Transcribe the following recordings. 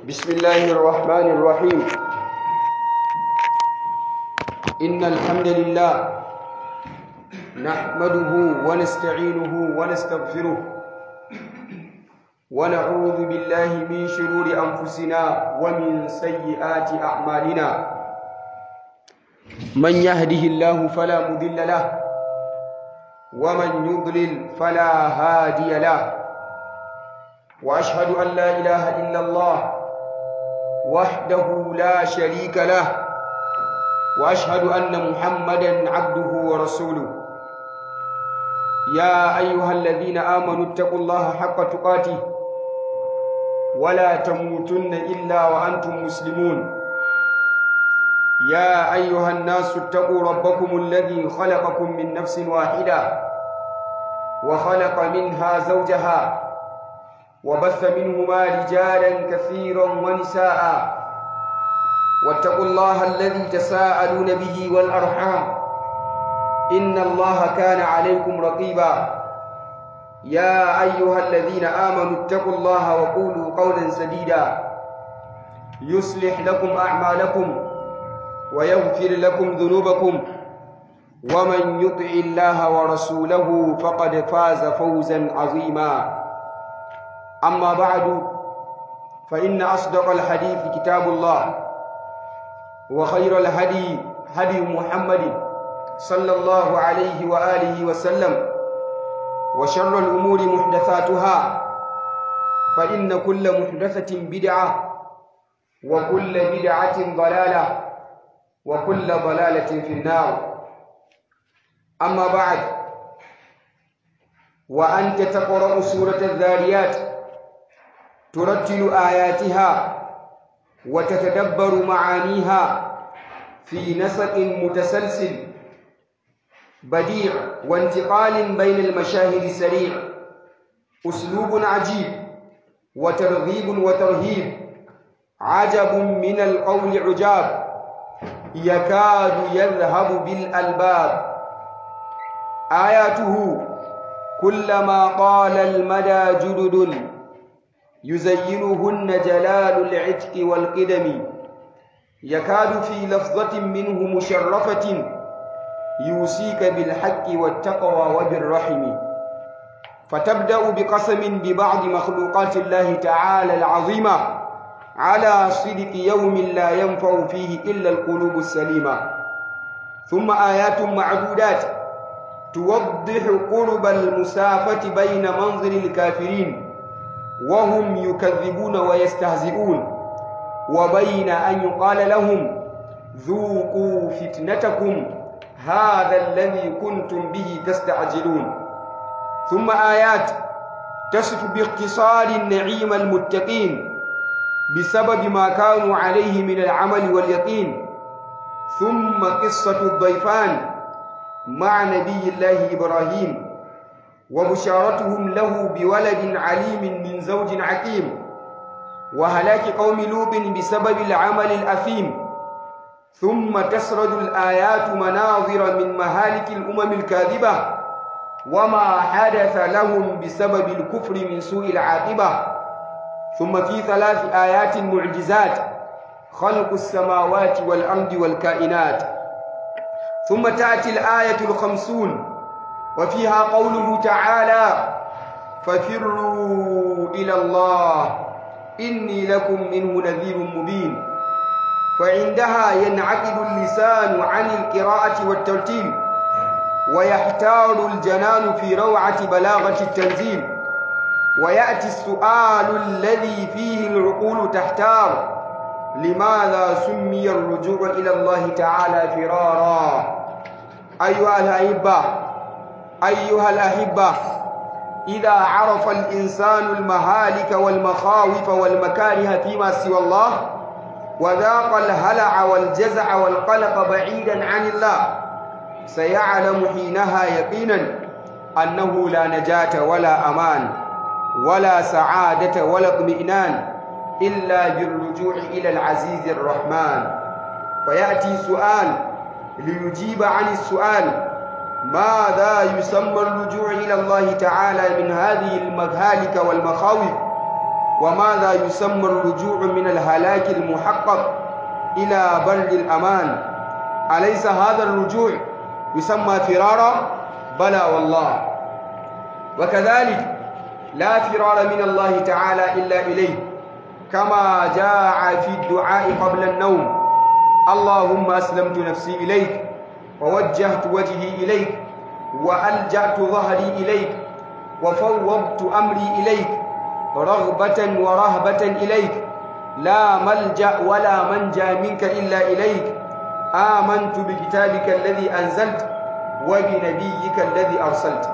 بسم الله الرحمن الرحيم إن الحمد لله نحمده ونستعينه ونستغفره ونعوذ بالله من شرور أنفسنا ومن سيئات أعمالنا من يهده الله فلا مضل له ومن يضلل فلا هادي له واشهد ان لا اله الا الله وحده لا شريك له واشهد ان محمدا عبده ورسوله يا ايها الذين امنوا اتقوا الله حق تقاته ولا تموتن الا وانتم مسلمون يا ايها الناس اتقوا ربكم الذي خلقكم من نفس واحده وخلق منها زوجها وبث منهما رجالا كثيرا ونساء واتقوا الله الذي تساءلون به والارحام ان الله كان عليكم رقيبا يا ايها الذين امنوا اتقوا الله وقولوا قولا سديدا يصلح لكم اعمالكم ويغفر لكم ذنوبكم ومن يطع الله ورسوله فقد فاز فوزا عظيما أما بعد فإن أصدق الحديث كتاب الله وخير الهدي هدي محمد صلى الله عليه وآله وسلم وشر الأمور محدثاتها فإن كل محدثة بدعة وكل بدعة ضلالة وكل ضلالة في النار أما بعد وأنت تقرأ سورة الذاريات ترتل آياتها وتتدبر معانيها في نسق متسلسل بديع وانتقال بين المشاهد سريع أسلوب عجيب وترغيب وترهيب عجب من القول عجاب يكاد يذهب بالألباب آياته كلما طال المدى جدد يزينهن جلال العتق والقدم يكاد في لفظة منه مشرفة يوصيك بالحق والتقوى وبالرحم فتبدأ بقسم ببعض مخلوقات الله تعالى العظيمة على صدق يوم لا ينفع فيه إلا القلوب السليمة ثم آيات معدودات توضح قرب المسافة بين منظر الكافرين وهم يكذبون ويستهزئون وبين أن يقال لهم ذوقوا فتنتكم هذا الذي كنتم به تستعجلون ثم آيات تصف باختصار النعيم المتقين بسبب ما كانوا عليه من العمل واليقين ثم قصة الضيفان مع نبي الله إبراهيم وبشارتهم له بولد عليم من زوج عكيم وهلاك قوم لوط بسبب العمل الأثيم ثم تسرد الآيات مناظر من مهالك الأمم الكاذبة وما حدث لهم بسبب الكفر من سوء العاقبة ثم في ثلاث آيات معجزات خلق السماوات والأرض والكائنات ثم تأتي الآية الخمسون وفيها قوله تعالى ففروا إلى الله إني لكم منه نذير مبين فعندها ينعقد اللسان عن القراءة والترتيل ويحتار الجنان في روعة بلاغة التنزيل ويأتي السؤال الذي فيه العقول تحتار لماذا سمي الرجوع إلى الله تعالى فرارا أيها الأحبة أيها الأحبة إذا عرف الإنسان المهالك والمخاوف والمكاره فيما سوى الله وذاق الهلع والجزع والقلق بعيدا عن الله سيعلم حينها يقينا أنه لا نجاة ولا أمان ولا سعادة ولا اطمئنان إلا بالرجوع إلى العزيز الرحمن فيأتي سؤال ليجيب عن السؤال ماذا يسمى الرجوع إلى الله تعالى من هذه المهالك والمخاوف وماذا يسمى الرجوع من الهلاك المحقق إلى بر الأمان أليس هذا الرجوع يسمى فرارا بلى والله وكذلك لا فرار من الله تعالى إلا إليه كما جاء في الدعاء قبل النوم اللهم أسلمت نفسي إليك ووجهت وجهي إليك وألجأت ظهري إليك وفوضت أمري إليك رغبة ورهبة إليك لا ملجأ ولا منجا منك إلا إليك آمنت بكتابك الذي أنزلت وبنبيك الذي أرسلت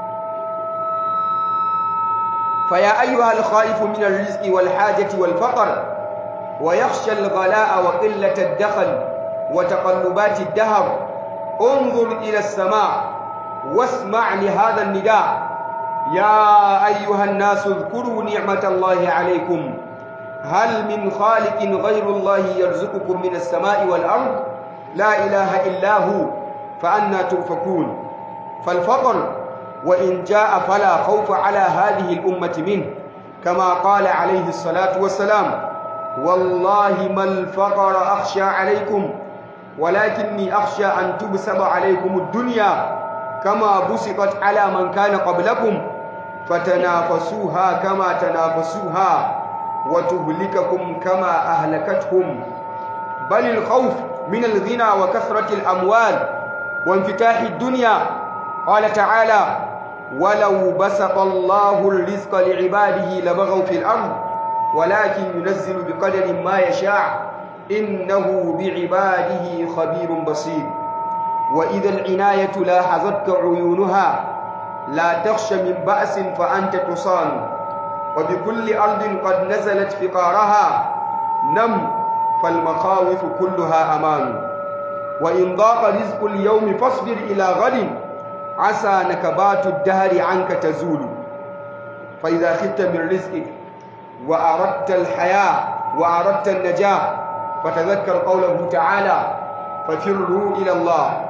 فيا أيها الخائف من الرزق والحاجة والفقر ويخشى الغلاء وقلة الدخل وتقلبات الدهر انظر إلى السماء واسمع لهذا النداء يا أيها الناس اذكروا نعمة الله عليكم هل من خالق غير الله يرزقكم من السماء والأرض لا إله إلا هو فأنا تؤفكون فالفقر وإن جاء فلا خوف على هذه الأمة منه كما قال عليه الصلاة والسلام والله ما الفقر أخشى عليكم ولكني أخشى أن تبسط عليكم الدنيا كما بسطت على من كان قبلكم فتنافسوها كما تنافسوها وتهلككم كما أهلكتهم بل الخوف من الغنى وكثرة الأموال وانفتاح الدنيا قال تعالى ولو بسط الله الرزق لعباده لبغوا في الأرض ولكن ينزل بقدر ما يشاء إنه بعباده خبير بصير وإذا العناية لاحظتك عيونها لا تخش من بأس فأنت تصان وبكل أرض قد نزلت فقارها نم فالمخاوف كلها أمان وإن ضاق رزق اليوم فاصبر إلى غد عسى نكبات الدهر عنك تزول فإذا خفت من رزقك وأردت الحياة وأردت النجاة فتذكر قوله تعالى ففروا إلى الله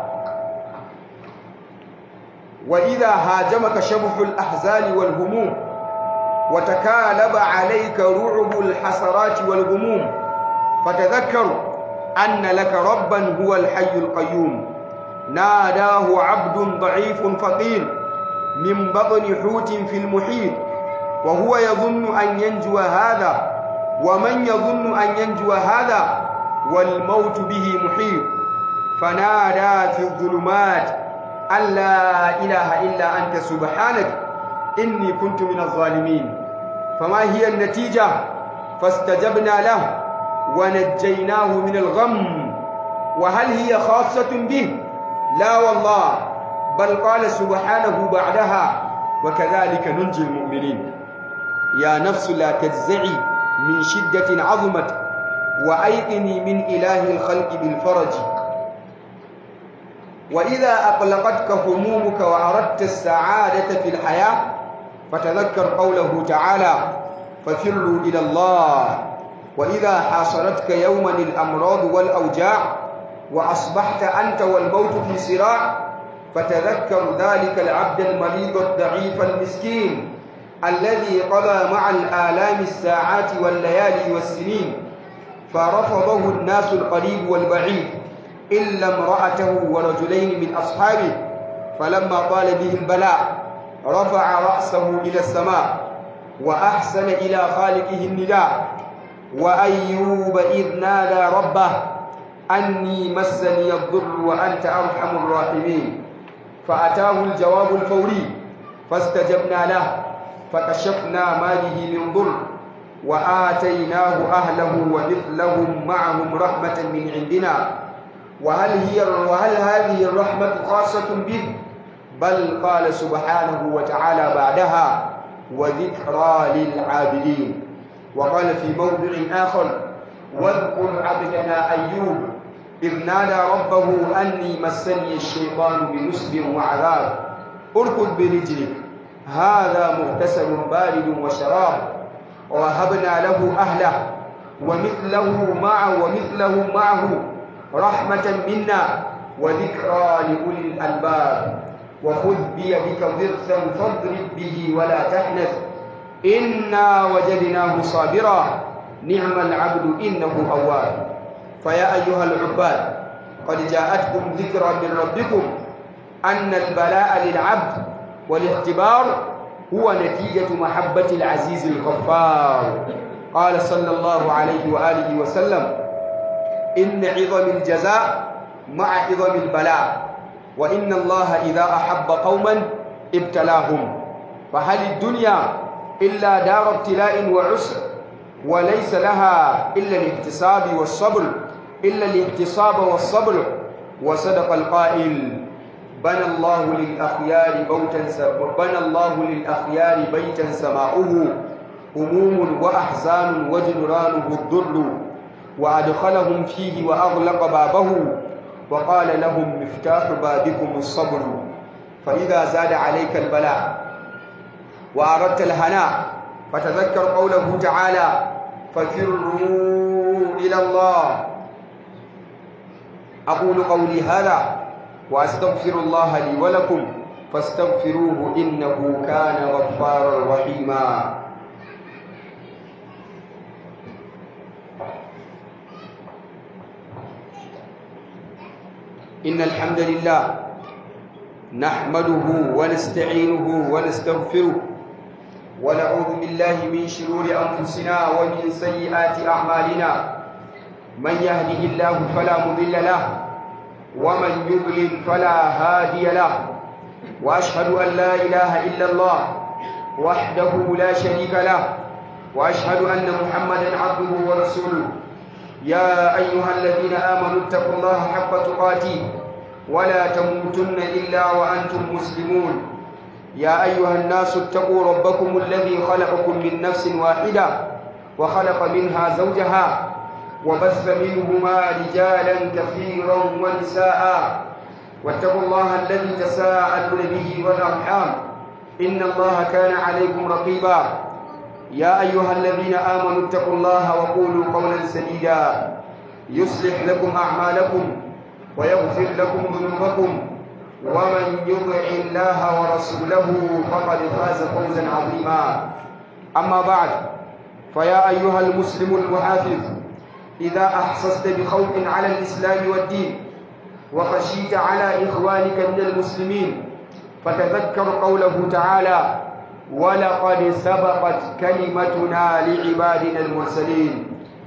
وإذا هاجمك شبح الأحزان والهموم وتكالب عليك رعب الحسرات والغموم فتذكر أن لك ربا هو الحي القيوم ناداه عبد ضعيف فقير من بطن حوت في المحيط وهو يظن أن ينجو هذا ومن يظن أن ينجو هذا والموت به محيط فنادى في الظلمات أن لا إله إلا أنت سبحانك إني كنت من الظالمين فما هي النتيجة فاستجبنا له ونجيناه من الغم وهل هي خاصة به لا والله بل قال سبحانه بعدها وكذلك ننجي المؤمنين يا نفس لا تجزعي من شدة عظمت وأيقني من إله الخلق بالفرج وإذا أقلقتك همومك وأردت السعادة في الحياة فتذكر قوله تعالى ففروا إلى الله وإذا حاصرتك يوما الأمراض والأوجاع وأصبحت أنت والموت في صراع فتذكر ذلك العبد المريض الضعيف المسكين الذي قضى مع الآلام الساعات والليالي والسنين فرفضه الناس القريب والبعيد إلا امرأته ورجلين من أصحابه فلما طال به البلاء رفع رأسه إلى السماء وأحسن إلى خالقه النداء وأيوب إذ نادى ربه أني مسني الضر وأنت أرحم الراحمين فأتاه الجواب الفوري فاستجبنا له فكشفنا ما به من ضر وآتيناه أهله ومثلهم معهم رحمة من عندنا وهل هي وهل هذه الرحمة خاصة به بل قال سبحانه وتعالى بعدها وذكرى للعابدين وقال في موضع آخر واذكر عبدنا أيوب إذ نادى ربه أني مسني الشيطان بنصب وعذاب اركض برجلك هذا مغتسل بارد وشراب ووهبنا له أهله ومثله معه ومثله معه رحمة منا وذكرى لأولي الألباب وخذ بيدك ضغثا فاضرب به ولا تحنث إنا وجدناه صابرا نعم العبد إنه أواب فيا أيها العباد قد جاءتكم ذكرى من ربكم أن البلاء للعبد والاختبار هو نتيجة محبة العزيز الغفار قال صلى الله عليه وآله وسلم إن عظم الجزاء مع عظم البلاء وإن الله إذا أحب قوما ابتلاهم فهل الدنيا إلا دار ابتلاء وعسر وليس لها إلا الاحتساب والصبر إلا الاحتساب والصبر وصدق القائل بنى الله للأخيار بوتا بنى الله للأخيار بيتا سماؤه هموم وأحزان وجدرانه الضر وأدخلهم فيه وأغلق بابه وقال لهم مفتاح بابكم الصبر فإذا زاد عليك البلاء وأردت الهناء فتذكر قوله تعالى ففروا إلى الله أقول قولي هذا وأستغفر الله لي ولكم فاستغفروه إنه كان غفارا رحيما إن الحمد لله نحمده ونستعينه ونستغفره ونعوذ بالله من شرور أنفسنا ومن سيئات أعمالنا من يهده الله فلا مضل له ومن يضلل فلا هادي له وأشهد أن لا إله إلا الله وحده لا شريك له وأشهد أن محمدا عبده ورسوله يا أيها الذين آمنوا اتقوا الله حق تقاته ولا تموتن إلا وأنتم مسلمون يا أيها الناس اتقوا ربكم الذي خلقكم من نفس واحدة وخلق منها زوجها وبث منهما رجالا كثيرا ونساء واتقوا الله الذي تساءلون به والأرحام إن الله كان عليكم رقيبا يا أيها الذين آمنوا اتقوا الله وقولوا قولا سديدا يصلح لكم أعمالكم ويغفر لكم ذنوبكم ومن يطع الله ورسوله فقد فاز فوزا عظيما أما بعد فيا أيها المسلم المحافظ إذا أحسست بخوف على الإسلام والدين وخشيت على إخوانك من المسلمين فتذكر قوله تعالى ولقد سبقت كلمتنا لعبادنا المرسلين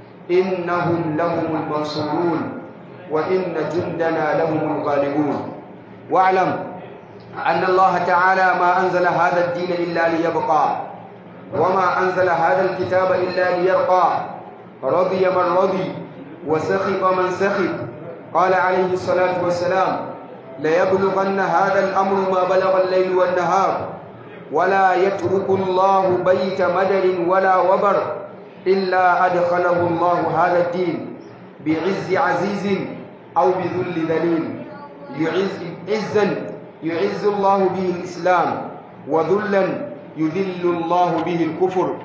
إنهم لهم المنصورون وإن جندنا لهم الغالبون واعلم أن الله تعالى ما أنزل هذا الدين إلا ليبقى وما أنزل هذا الكتاب إلا ليرقى رضي من رضي وسخط من سخط قال عليه الصلاة والسلام ليبلغن هذا الأمر ما بلغ الليل والنهار ولا يترك الله بيت مدر ولا وبر إلا أدخله الله هذا الدين بعز عزيز أو بذل ذليل يعز عزا يعز الله به الإسلام وذلا يذل الله به الكفر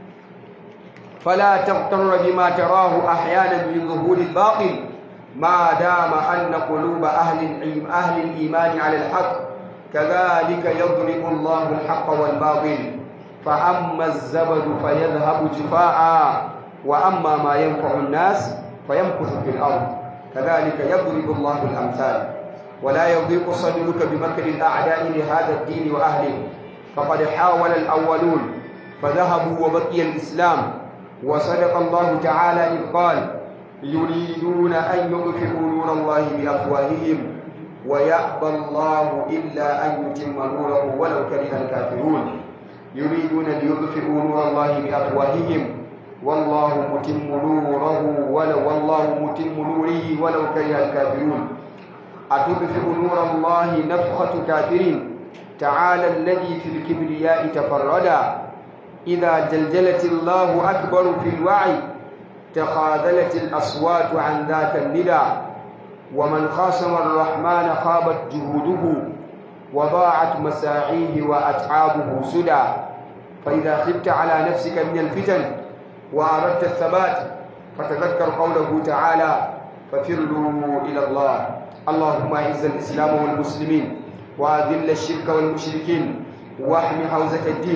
فلا تغتر بما تراه أحيانا من ظهور الباطل ما دام أن قلوب أهل أهل الإيمان على الحق كذلك يضرب الله الحق والباطل فأما الزبد فيذهب جفاء وأما ما ينفع الناس فيمكث في الأرض كذلك يضرب الله الأمثال ولا يضيق صدرك بمكر الأعداء لهذا الدين وأهله فقد حاول الأولون فذهبوا وبقي الإسلام وصدق الله تعالى إذ قال يريدون أن يطفئوا نور الله بأفواههم ويأبى الله إلا أن يتم نوره ولو كره الكافرون يريدون ليطفئوا نور الله بأفواههم والله متم نوره ولو والله متم نوره ولو كره الكافرون أتطفئ نور الله نفخة كافر تعالى الذي في الكبرياء تفردا إذا جلجلت الله أكبر في الوعي تخاذلت الأصوات عن ذاك الندى ومن خاصم الرحمن خابت جهوده وضاعت مساعيه وأتعابه سدى فإذا خبت على نفسك من الفتن وأردت الثبات فتذكر قوله تعالى ففروا إلى الله اللهم أعز الإسلام والمسلمين وأذل الشرك والمشركين واحم حوزة الدين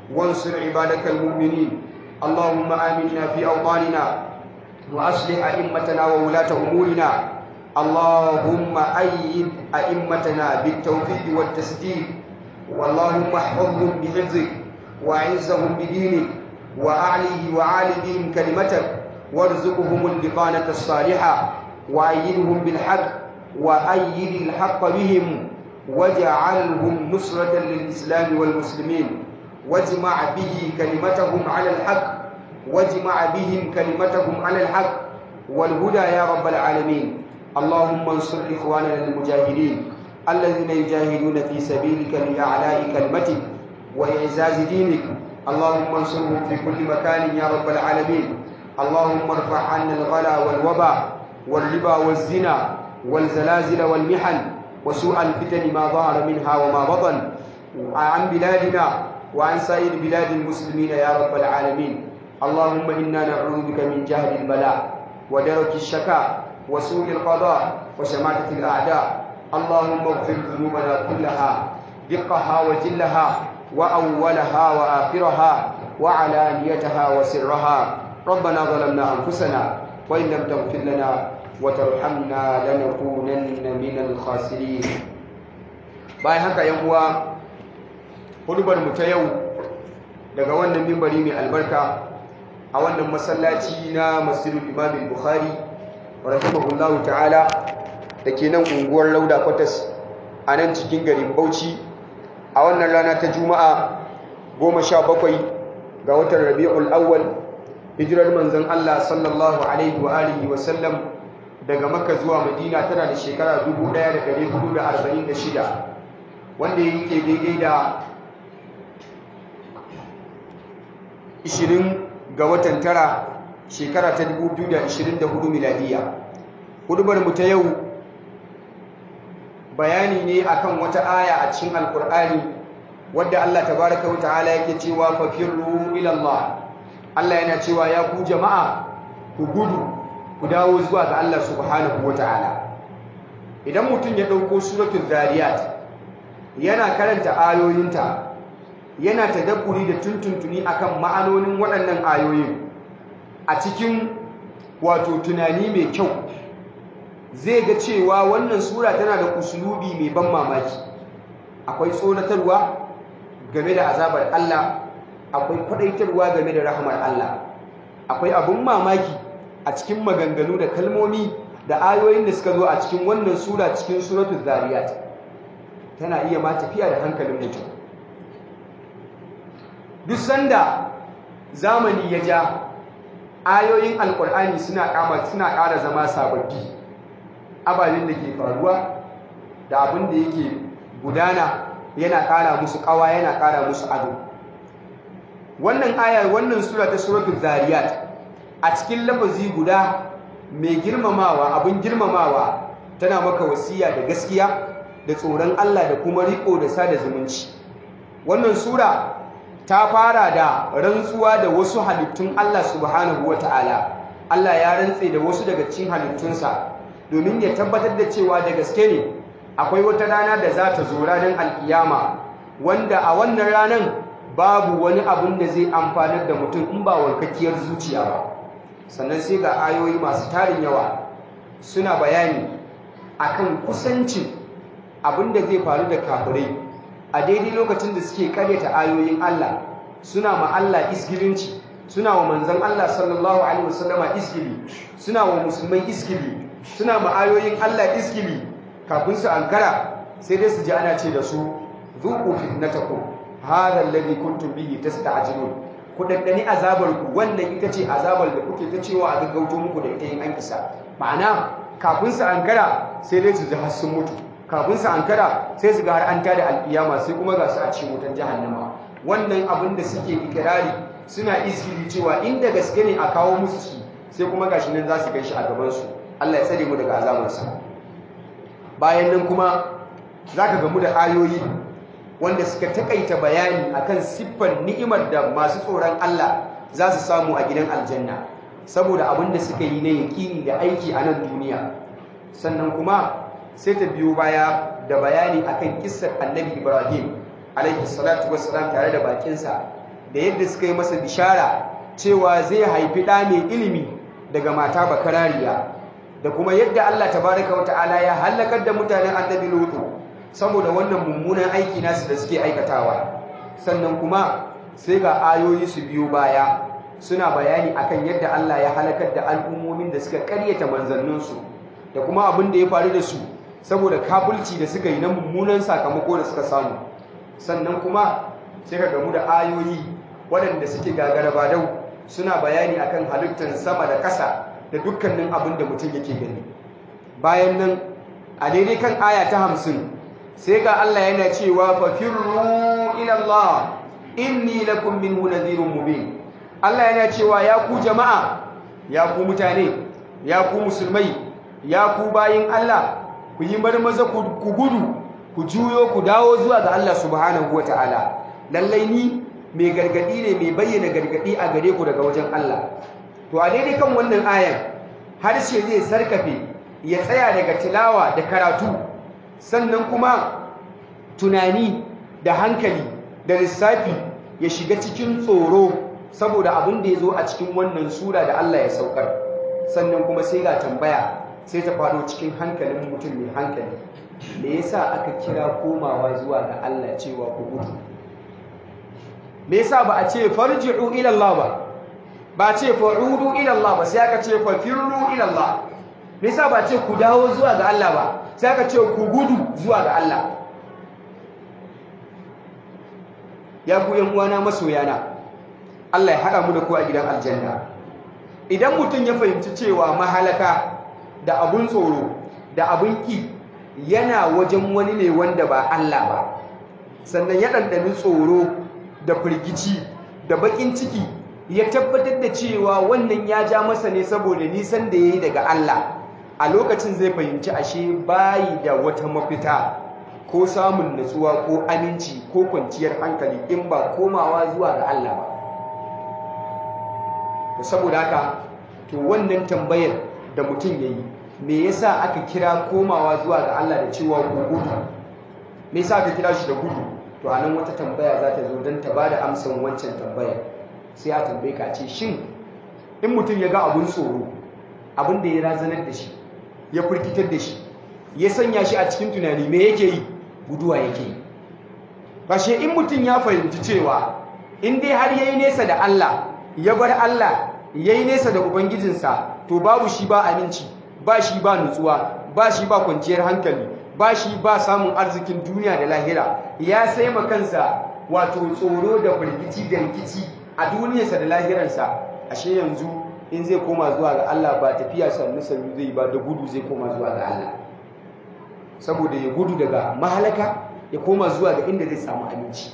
وانصر عبادك المؤمنين اللهم آمنا في أوطاننا وأصلح أئمتنا وولاة أمورنا اللهم أيد أئمتنا بالتوفيق والتسديد واللهم احفظهم بحفظك وأعزهم بدينك وأعليه وعالي بهم كلمتك وارزقهم البطانة الصالحة وأيدهم بالحق وأيد الحق بهم واجعلهم نصرة للإسلام والمسلمين واجمع به كلمتهم على الحق واجمع بهم كلمتهم على الحق والهدى يا رب العالمين اللهم انصر إخواننا المجاهدين الذين يجاهدون في سبيلك لإعلاء كلمتك وإعزاز دينك اللهم انصرهم في كل مكان يا رب العالمين اللهم ارفع عنا الغلا والوبا والربا والزنا والزلازل والمحن وسوء الفتن ما ظهر منها وما بطن عن بلادنا وعن سائر بلاد المسلمين يا رب العالمين اللهم إنا نعوذ بك من جهل البلاء ودرك الشكاء وسوء القضاء وشماتة الأعداء اللهم اغفر ذنوبنا كلها دقها وجلها وأولها وآخرها وعلانيتها وسرها ربنا ظلمنا أنفسنا وإن لم تغفر لنا وترحمنا لنكونن من الخاسرين bayan haka yan uwa hudubar mu ta yau daga wannan mimbari mai albarka a wannan masallaci na masjidul imam bukhari rahimahullahu ta'ala da ke nan unguwar lauda kwatas a nan cikin garin bauchi a wannan rana ta juma'a goma sha bakwai ga watan rabi'ul awwal hijirar manzon Allah sallallahu alaihi wa alihi wa sallam daga makka zuwa madina tana da shekara 1446 wanda yake daidai da 20 ga watan tara shekara ta 2024 miladiya hudubar mu ta yau bayani ne akan wata aya a cikin alkur'ani wadda Allah tabaraka wa ta'ala yake cewa fafirru ila Allah Allah yana cewa ya ku jama'a ku gudu ku dawo zuwa ga Allah subhanahu wa ta'ala idan mutum ya dauko suratul zariyat yana karanta ayoyinta yana tadabburi da tuntuntuni akan ma'anonin waɗannan ayoyin a cikin wato tunani mai kyau zai ga cewa wannan sura tana da usulubi mai ban mamaki akwai tsoratarwa game da azabar Allah akwai kwadaitarwa game da rahmar Allah akwai abun mamaki a cikin maganganu da kalmomi da ayoyin da suka zo a cikin wannan sura cikin suratul zariyat tana iya ma tafiya da hankalin mutum duk sanda zamani ya ja ayoyin alkur'ani suna kama suna ƙara zama sababbi ababen da ke faruwa da abin da yake gudana yana ƙara musu ƙawa yana ƙara musu ado wannan ayar wannan sura ta suratul zariyat a cikin lafazi guda mai girmamawa abin girmamawa tana maka wasiya da gaskiya da tsoron Allah da kuma riko da sada zumunci wannan sura ta fara da rantsuwa da wasu halittun Allah subhanahu wata'ala Allah ya rantse da wasu daga cikin halittunsa domin ya tabbatar da cewa da gaske ne akwai wata rana da za ta zo ranar alkiyama wanda a wannan ranar babu wani abin da zai amfanar da mutum in ba warkakkiyar zuciya ba sannan sai ga ayoyi masu tarin yawa suna bayani akan kusancin abin da zai faru da kafirai a daidai lokacin da suke karyata ayoyin Allah suna ma Allah isgilinci suna wa manzon Allah sallallahu alaihi wasallama isgili suna wa musulmai isgili suna ma ayoyin Allah isgili kafin su ankara sai dai su ji ana ce da su zuqu fitnatakum hadha alladhi kuntum bihi tasta'jilun ku daddani azabar ku wannan ita ce azabar da kuke ta cewa a gaggauto muku da ita yin an kisa ma'ana kafin su ankara sai dai su ji har sun mutu kafin su ankara sai su ga har an tada alkiyama sai kuma ga su a cikin wutan jahannama wannan abin da suke ikirari suna iskili cewa inda gaske ne a kawo musu shi sai kuma gashi nan za su kai shi a gaban su Allah ya tsare mu daga azabarsa bayan nan kuma zaka gamu da ayoyi wanda suka takaita bayani akan siffar ni'imar da masu tsoron Allah za su samu a gidan aljanna saboda abin da suka yi na yaƙini da aiki a nan duniya sannan kuma sai ta biyo baya da bayani akan kissar annabi ibrahim alaihi salatu wassalam tare da bakinsa da yadda suka yi masa bishara cewa zai haifi ɗa mai ilimi daga mata bakarariya da kuma yadda Allah tabaraka wa ta'ala ya halakar da mutanen annabi lutu saboda wannan mummunan aiki nasu da suke aikatawa sannan kuma sai ga ayoyi su biyo baya suna bayani akan yadda Allah ya halakar da al'ummomin da suka karyata manzanninsu da kuma abin da ya faru da su saboda kafulci da suka yi na mummunan sakamako da suka samu sannan kuma sai ka gamu da ayoyi waɗanda suke gagara ba dau suna bayani akan halittar sama da ƙasa da dukkanin abin da mutum yake gani bayan nan a daidai kan aya ta hamsin sai ga Allah yana cewa fafirru ila Allah inni lakum minhu nadhirun mubin Allah yana cewa ya ku jama'a ya ku mutane ya ku musulmai ya ku bayin Allah ku yi marmaza ku gudu ku juyo ku dawo zuwa ga Allah subhanahu wataala lallai ni mai gargadi ne mai bayyana gargadi a gare ku daga wajen Allah to a daidai kan wannan ayan harshe zai sarkafe ya tsaya daga tilawa da karatu sannan kuma tunani da hankali da lissafi ya shiga cikin tsoro saboda abin da ya zo a cikin wannan sura da Allah ya saukar sannan kuma sai ga tambaya sai ta faɗo cikin hankalin mutum mai hankali me yasa aka kira komawa zuwa ga Allah cewa ku gudu me yasa ba a ce farji'u ila Allah ba ba ce fa'udu ila Allah ba sai aka ce fafirru ila Allah me yasa ba ce ku dawo zuwa ga Allah ba sai aka ce ku gudu zuwa ga Allah ya ku yan uwana masoyana Allah ya haɗa mu da ku a gidan aljanna idan mutum ya fahimci cewa mahalaka da abun tsoro da abun ki yana wajen wani ne wanda ba Allah ba sannan ya ɗanɗani tsoro da firgici da baƙin ciki ya tabbatar da cewa wannan ya ja masa ne saboda nisan da ya yi daga Allah a lokacin zai fahimci ashe bayi da wata mafita ko samun natsuwa ko aminci ko kwanciyar hankali in ba komawa zuwa ga Allah ba to saboda haka to wannan tambayar da mutum ya yi me yasa aka kira komawa zuwa ga Allah da cewa gudu me yasa aka kira shi da gudu to anan wata tambaya za ta zo don ta ba da amsan wancan tambayar sai a tambaye ka ce shin in mutum ya ga abun tsoro abin da ya razanar da shi ya firkitar da shi ya sanya shi a cikin tunani me yake yi guduwa yake yi kashe in mutum ya fahimci cewa in dai har yayi nesa da Allah ya bar Allah yayi nesa da ubangijinsa to babu shi ba aminci ba shi ba nutsuwa ba shi ba kwanciyar hankali ba shi ba samun arzikin duniya da lahira ya sai ma kansa wato tsoro da firgici da rikici a duniyarsa da lahiransa ashe yanzu in zai koma zuwa ga Allah ba tafiya sannu sannu zai ba da gudu zai koma zuwa ga Allah saboda ya gudu daga mahalaka ya koma zuwa ga inda zai samu aminci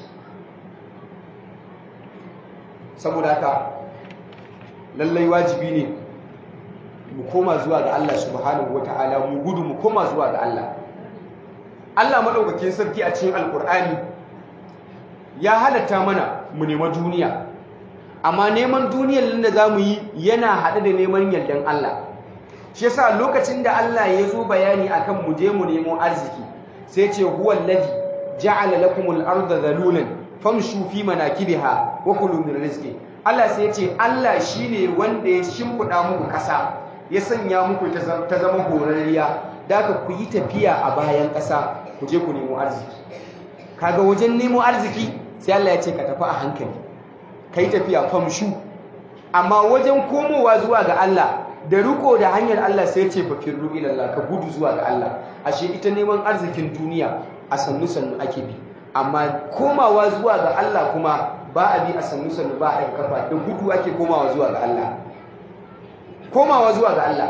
saboda haka lallai wajibi ne mu koma zuwa ga Allah subhanahu wata'ala mu gudu mu koma zuwa ga Allah Allah madaukakin sarki a cikin alkur'ani ya halatta mana mu nema duniya amma neman duniyar nan da zamu yi yana haɗe da neman yardan Allah shi yasa lokacin da Allah ya zo bayani akan mu je mu nemo arziki sai ce huwa allazi ja'ala lakumul arda zalulan famshu fi manakibiha wa kulu min rizqi Allah sai ya ce Allah shine wanda ya shimfida muku ƙasa ya sanya muku ta zama horarriya da ka ku yi tafiya a bayan ƙasa ku je ku nemo arziki kaga wajen nemo arziki sai Allah ya ce ka tafi a hankali ka yi tafiya famshu amma wajen komowa zuwa ga Allah da riko da hanyar Allah sai ce fakirru ilallah ka gudu zuwa ga Allah ashe ita neman arzikin duniya a sannu sannu ake bi amma komawa zuwa ga Allah kuma ba a bi a sannu sannu ba a ɗan kafa da gudu ake komawa zuwa ga Allah komawa zuwa ga Allah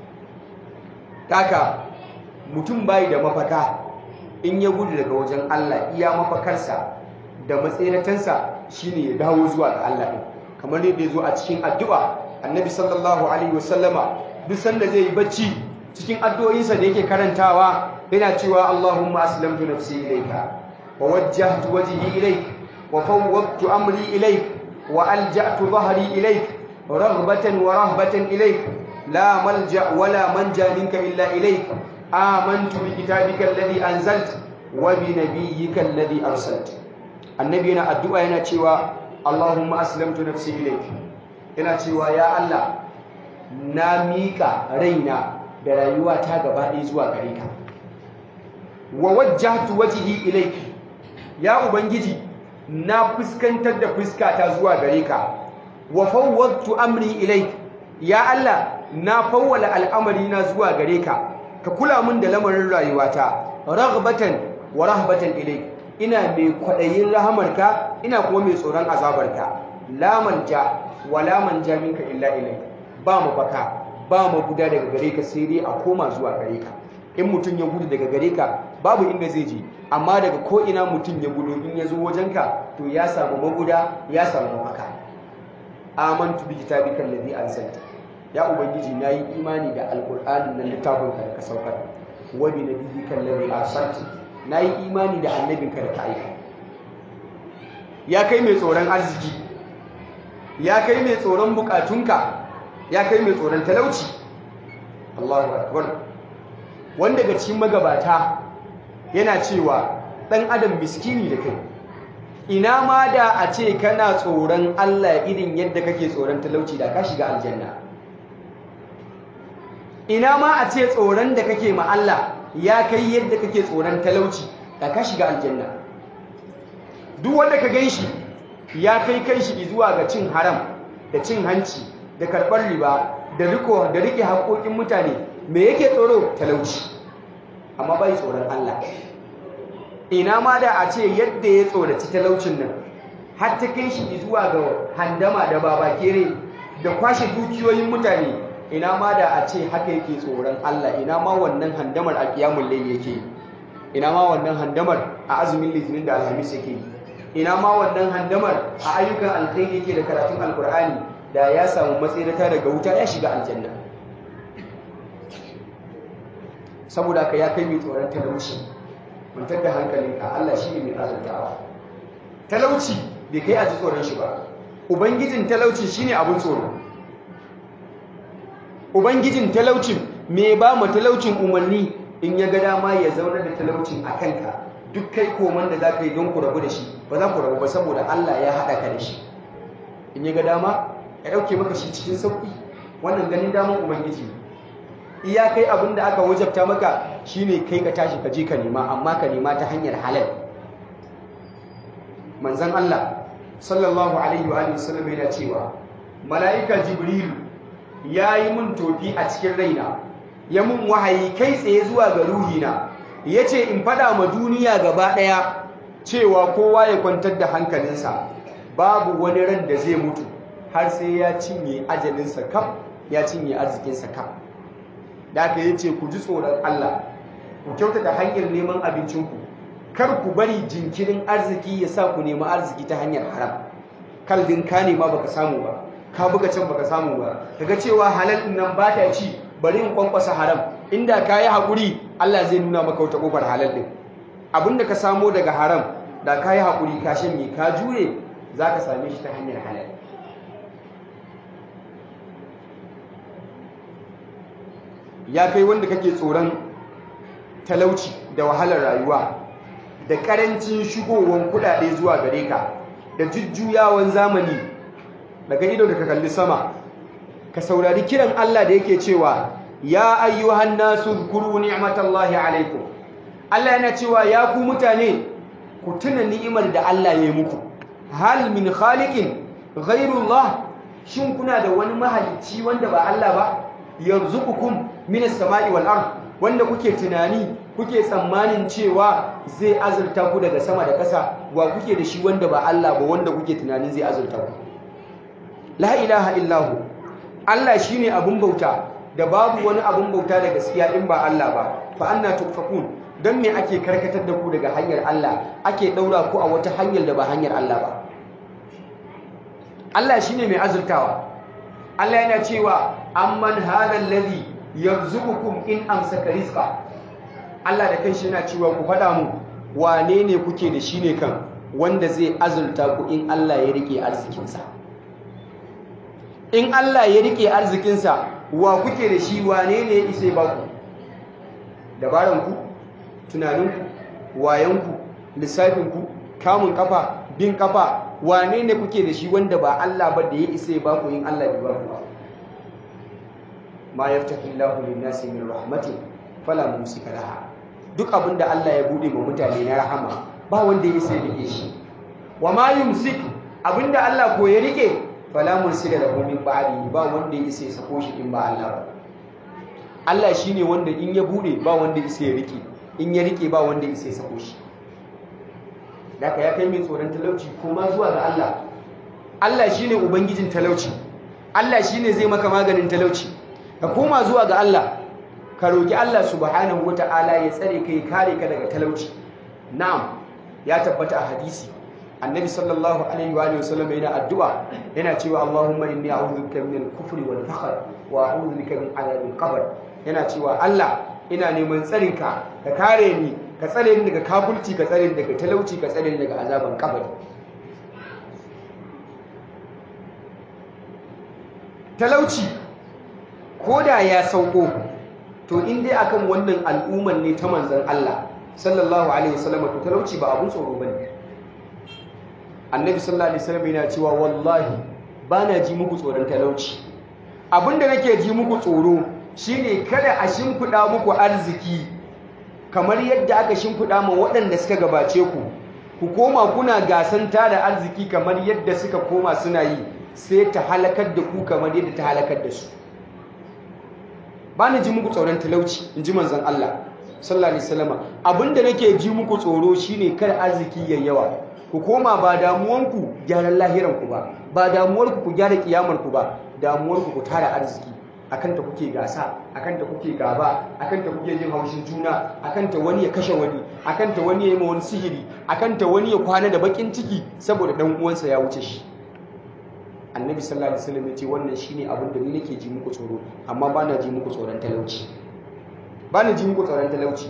taka mutum bai da mafaka in ya gudu daga wajen Allah iya mafakarsa da matseratansa shine ya dawo zuwa ga Allah din kamar yadda ya zo a cikin addu'a annabi sallallahu alaihi wasallama duk sanda zai yi bacci cikin addu'o'insa da yake karantawa yana cewa Allahumma aslamtu nafsi ilayka wa wajjahtu wajhi ilayk wa fawwadtu amri ilayk wa alja'tu dhahri ilayk raghbatan wa rahbatan ilayk la malja wa la manja minka illa ilayk amantu bi kitabika alladhi anzalt wa bi nabiyyika alladhi arsalta annabi yana addu'a yana cewa Allahumma aslamtu nafsi ilayk ina cewa ya Allah na mika raina da rayuwa ta gaba ɗaya zuwa gare ka wa wajjahtu wajhi ilayk ya ubangiji na fuskantar da fuskata zuwa gare ka wa fawwadtu amri ilayk ya Allah na fawwala al'amari na zuwa gare ka ka kula min da lamarin rayuwata raghbatan wa rahbatan ilayk ina mai kwadayin rahamarka ina kuma mai tsoron azabarka la manja wa la manja minka illa ilayk ba mu baka ba mu guda daga gare ka sai dai a koma zuwa gare ka in mutum ya gudu daga gare ka babu inda zai je amma daga ko ina mutum ya gudu in ya zo wajenka to ya samu maguda ya samu mafaka amantu bi kitabika alladhi anzalta ya ubangiji nayi imani da alqur'ani nan littafin ka da ka saukar wa bi nabiyyika alladhi arsalta nayi imani da annabinka da ka aika ya kai mai tsoron arziki ya kai mai tsoron bukatunka ya kai mai tsoron talauci Allahu akbar wanda daga cikin magabata yana cewa dan adam miskini da kai ina ma da a ce kana tsoron Allah irin yadda kake tsoron talauci da ka shiga aljanna ina ma a ce tsoron da kake ma Allah ya kai yadda kake tsoron talauci da ka shiga aljanna duk wanda ka ganshi ya kai kai shi zuwa ga cin haram da cin hanci da karɓar riba da riko da rike haƙoƙin mutane me yake tsoro talauci amma bai tsoron Allah ina ma da a ce yadda ya tsoraci talaucin nan har ta kai shi zuwa ga handama da babakere da kwashe dukiyoyin mutane ina ma da a ce haka yake tsoron Allah ina ma wannan handamar a kiyamul layl yake ina ma wannan handamar a azumin litinin da alhamis yake ina ma wannan handamar a ayyukan alkhairi yake da karatun alkur'ani da ya samu matsirata daga wuta ya shiga aljanna saboda ka ya kai mai tsoron talauci mantar da hankalinka Allah shi ne mai azantawa talauci bai kai a ji tsoron shi ba ubangijin talauci shine abin tsoro ubangijin talaucin me ba mu talaucin umarni in ya ga dama ya zauna da talaucin a kanka duk kai koman da za ka yi don ku rabu da shi ba za ku rabu ba saboda Allah ya haɗa ka da shi in ya ga dama ya ɗauke maka shi cikin sauƙi wannan ganin daman ubangiji iya kai abin da aka wajabta maka shine kai ka tashi ka je ka nema amma ka nema ta hanyar halal manzon Allah sallallahu alaihi wa alihi wasallam yana cewa mala'ika jibril yayi mun tofi a cikin raina ya mun wahayi kai tsaye zuwa ga ruhina yace in fada ma duniya gaba daya cewa kowa ya kwantar da hankalinsa babu wani ran da zai mutu har sai ya cinye ajalinsa kaf ya cinye arzikinsa kaf da aka yi ce ku ji tsoron Allah ku kyautata hanyar neman abincinku kar ku bari jinkirin arziki ya sa ku nemi arziki ta hanyar haram kaldin ka nema baka samu ba ka buga can baka samu ba kaga cewa halal din nan ba ta ci bari in kwankwasa haram inda ka yi haƙuri Allah zai nuna maka wata ƙofar halal din abinda ka samo daga haram da ka yi haƙuri ka shanye ka jure za ka same shi ta hanyar halal ya kai wanda kake tsoron talauci da wahalar rayuwa da karancin shigowar kudade zuwa gare ka da jujjuyawan zamani daga ido da ka kalli sama ka saurari kiran Allah da yake cewa ya ayyuhan nasu zkuru ni'matallahi alaikum Allah yana cewa ya ku mutane ku tuna ni'imar da Allah ya yi muku hal min khaliqin ghayrullah shin kuna da wani mahalicci wanda ba Allah ba yarzuqukum minas sama'i wal ard wanda kuke tunani kuke tsammanin cewa zai azurta ku daga sama da ƙasa wa kuke da shi wanda ba Allah ba wanda kuke tunanin zai azurta ku la ilaha illahu Allah shine abun bauta da babu wani abun bauta da gaskiya in ba Allah ba fa anna tufakun dan me ake karkatar da ku daga hanyar Allah ake daura ku a wata hanyar da ba hanyar Allah ba Allah shine mai azurtawa Allah yana cewa amman hadha alladhi yarzuqukum in amsaka rizqa Allah da kanshi yana cewa ku faɗa mu wane ne kuke da shi ne kan wanda zai azurta ku in Allah ya rike arzikinsa in Allah ya rike arzikinsa wa kuke da shi wane ne ya isa ba ku dabaranku tunaninku wayanku lissafinku kamun kafa bin kafa wane ne kuke da shi wanda ba Allah ba da ya isa ya ba ku yin Allah bai ba ku ba ma yaftahi Allahu lin-nasi min rahmatin fala mumsika laha duk abinda Allah ya bude ma mutane na rahama ba wanda ya isa ya rike shi wa ma yumsik abinda Allah ko ya rike fala mursila lahu min ba'di ba wanda ya isa ya sako shi in ba Allah ba Allah shine wanda in ya bude ba wanda ya isa ya rike in ya rike ba wanda ya isa ya sako shi daga ya kai min tsoron talauci kuma zuwa ga Allah Allah shine ubangijin talauci Allah shine zai maka maganin talauci ka koma zuwa ga Allah ka roki Allah subhanahu wataala ya tsare kai kare ka daga talauci na'am ya tabbata a hadisi annabi sallallahu alaihi wa sallam yana addu'a yana cewa Allahumma inni a'udhu bika min al-kufri wal fakhr wa a'udhu bika min adhabil qabr yana cewa Allah ina neman tsarinka ka kare ni ka tsare ni daga kafulci ka tsare ni daga talauci ka tsare ni daga azaban kabari talauci ko da ya sauko to in dai akan wannan al'umman ne ta manzon Allah sallallahu alaihi wasallam to talauci ba abun tsoro bane annabi sallallahu alaihi wasallam yana cewa wallahi bana ji muku tsoron talauci abinda nake ji muku tsoro shine kada a shimfida muku arziki kamar yadda aka shimfida ma waɗanda suka gabace ku ku koma kuna gasanta da arziki kamar yadda suka koma suna yi sai ta halakar da ku kamar yadda ta halakar da su ba ni ji muku tsoron talauci in ji manzon Allah sallallahu alaihi wasallam abinda nake ji muku tsoro shine kar arziki yayi yawa ku koma ba damuwanku gyaran lahiranku ba ba damuwarku ku gyara kiyamarku ba damuwarku ku tara arziki akan ta kuke gasa akan ta kuke gaba akan ta kuke jin haushin juna akan ta wani ya kashe wani akan ta wani ya yi ma wani sihiri akan ta wani ya kwana da bakin ciki saboda dan uwansa ya wuce shi annabi sallallahu alaihi wasallam ya ce wannan shine abin da ni nake ji muku tsoro amma ba na ji muku tsoron talauci ba na ji muku tsoron talauci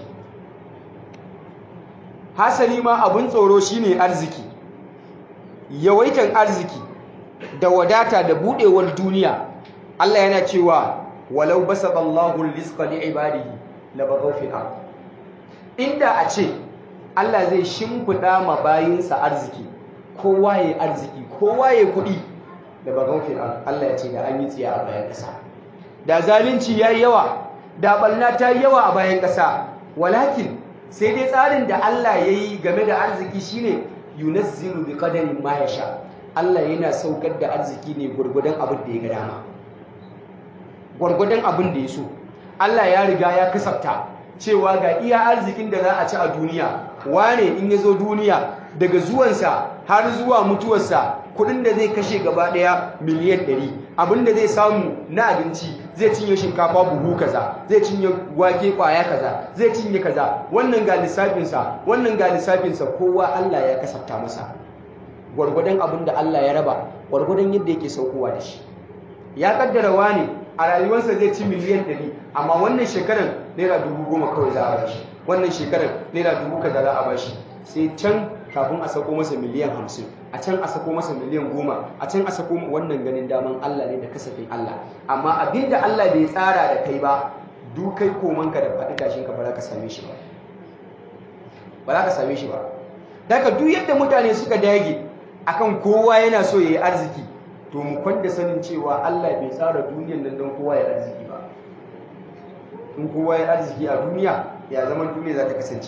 hasali ma abin tsoro shine arziki yawaitan arziki da wadata da budewar duniya Allah yana cewa walau basata Allahu rizqa li ibadihi la baghaw fil ard inda a ce Allah zai shimfida ma bayinsa arziki kowa yayi arziki kowa yayi kuɗi da baghaw fil ard Allah ya ce da an yi tsiya a bayan ƙasa da zalunci yayi yawa da balna ta yi yawa a bayan ƙasa walakin sai dai tsarin da Allah ya yi game da arziki shine yunazzilu bi qadarin ma yasha Allah yana saukar da arziki ne gurgudan abin da ya ga dama gurgudan abin da ya so Allah ya riga ya kasafta cewa ga iya arzikin da za a ci a duniya wane in ya zo duniya daga zuwansa har zuwa mutuwarsa kudin da zai kashe gaba daya miliyan 100 abin da zai samu na abinci zai cinye shinkafa buhu kaza zai cinye wake kwaya kaza zai cinye kaza wannan ga lissafinsa wannan ga lissafinsa kowa Allah ya kasafta masa gwargwadon abin da Allah ya raba gwargwadon yadda yake saukowa da shi ya kaddara wani a rayuwarsa zai ci miliyan 100 amma wannan shekarar naira dubu goma kawai za a bashi wannan shekarar naira dubu kaza za a bashi sai can kafin a sako masa miliyan hamsin a can a sako masa miliyan goma a can a sako wannan ganin daman Allah ne da kasafin Allah amma abinda Allah bai tsara da kai ba duk kai komanka da faɗi tashinka ba za ka same shi ba ba za ka same shi ba daga duk yadda mutane suka dage akan kowa yana so ya yi arziki to mu kwanda sanin cewa Allah bai tsara duniyar nan don kowa ya arziki ba in kowa ya arziki a duniya ya zaman duniya za ta kasance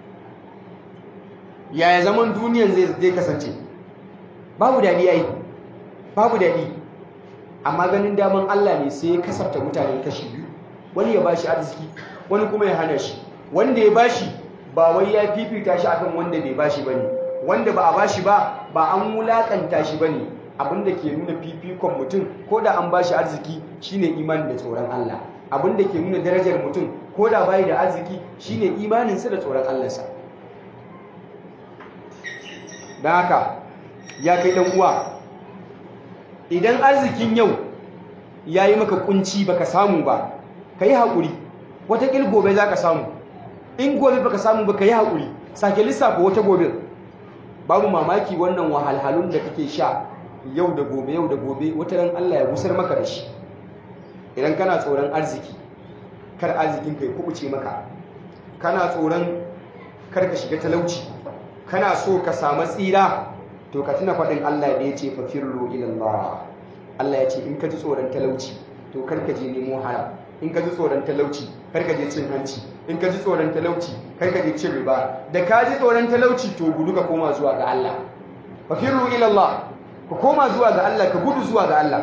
yaya zaman duniyan zai kasance babu daɗi yayi babu daɗi amma ganin daman Allah ne sai ya kasafta mutane kashi biyu wani ya bashi arziki wani kuma ya hana shi wanda ya bashi ba wai ya fifita shi akan wanda bai bashi bane wanda ba a bashi ba ba an wulakanta shi bane abinda ke nuna fifikon mutum ko da an bashi arziki shine imani da tsoron Allah abinda ke nuna darajar mutum ko da bai da arziki shine imaninsa da tsoron Allah sa don haka ya kai ɗan uwa idan arzikin yau ya yi maka kunci baka samu ba ka yi haƙuri watakil gobe za ka samu in gobe baka samu ba ka yi haƙuri sake lissafa wata gobe babu mamaki wannan wahalhalun da kake sha yau da gobe yau da gobe wata ran Allah ya busar maka da shi idan kana tsoron arziki kar arzikin kai kubuce maka kana tsoron kar ka shiga talauci kana so ka samu tsira to ka tuna faɗin Allah da ya ce fafirru ilallah Allah ya ce in ka ji tsoron talauci to kar ka je nemo haram in ka ji tsoron talauci kar ka je cin hanci in ka ji tsoron talauci kar ka je cin riba da ka ji tsoron talauci to gudu ka koma zuwa ga Allah fafirru ilallah ka koma zuwa ga Allah ka gudu zuwa ga Allah